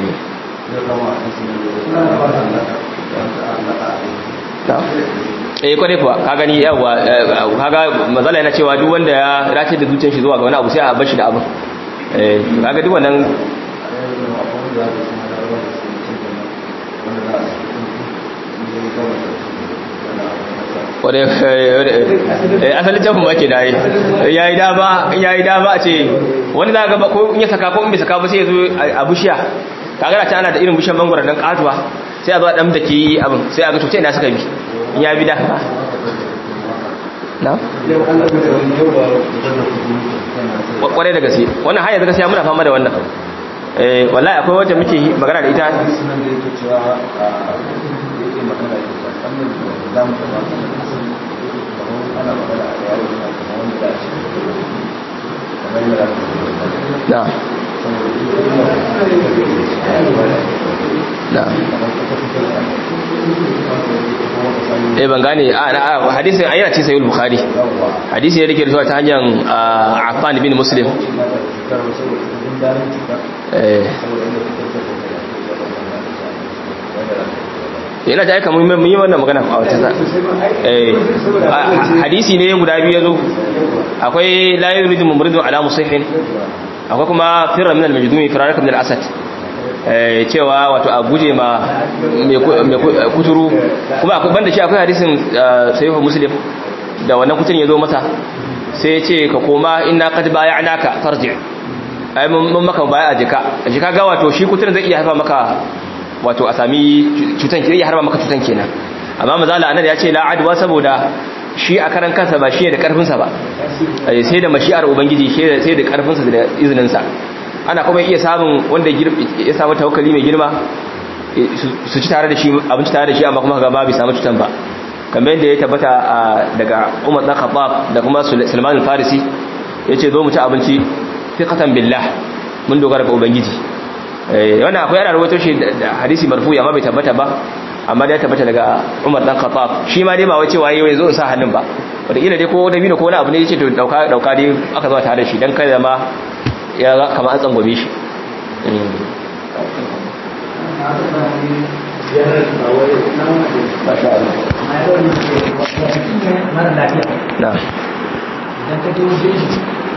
eh kwarai kuwa ka gani yawa kaga mazala yana cewa duk wanda ya race da zuciyar shi zuwa ga wani abu sai a bar shi da abu eh kaga duk wannan wadda asalin jafin ba ke da yi ya yi dama ya yi dama a ce wani za a gaba ko in ya saka ko in bai saka ba sai ya zo a bushiya kagara ta ana da irin bishiyar mangwara don katuwa sai a zo a ɗan da ke yi abin sai a ga tutai na suka bi in ya bi da na? kwarai da gaske wannan hanyar gaskiya muna fama da wannan wallahi akwai wajen muke magana da ita na na eh ban gane a hadisin ayyana ce sayyid bukhari hadisi ne da ke zuwa ta hanyar affan bin muslim eh yana ta aika mun yi wannan magana a wata sa hadisi ne guda biyu yazo akwai la yuridu mumridun ala musihin akwai kuma firra min al-majdumi firaraka min al-asad cewa wato a guje ma mai kuturu kuma akwai banda shi akwai hadisin sahihu muslim da wannan kuturin yazo masa sai ya ce ka koma inna qad bay'anaka farji ai mun maka baya a jika a jika ga wato shi kuturin zai iya haifa maka wato a sami cutan ki iya harba maka cutan kenan amma mazala anan ya ce la adwa saboda shi a karan kansa ba shi da karfin sa ba sai da mashi'ar ubangiji sai da karfin sa da izinin sa ana kuma iya samun wanda ya samu tawakkali mai girma su ci tare da shi abinci tare da shi amma kuma ga babu samu cutan ba kamar yadda ya tabbata daga Umar dan Khattab da kuma Salman al-Farisi yace zo mu ci abinci fiqatan billah mun dogara ga ubangiji wannan akwai yana rawaito shi da hadisi marfu amma bai tabbata ba amma da ya tabbata daga Umar dan Khattab shi ma dai ba wace waye wai zo in sa hannun ba wanda kila dai ko da bino ko wani abu ne yace to dauka dauka dai aka zo tare da shi dan kada ma ya ga kamar an tsangwame shi mara lafiya na idan ka je wajen shi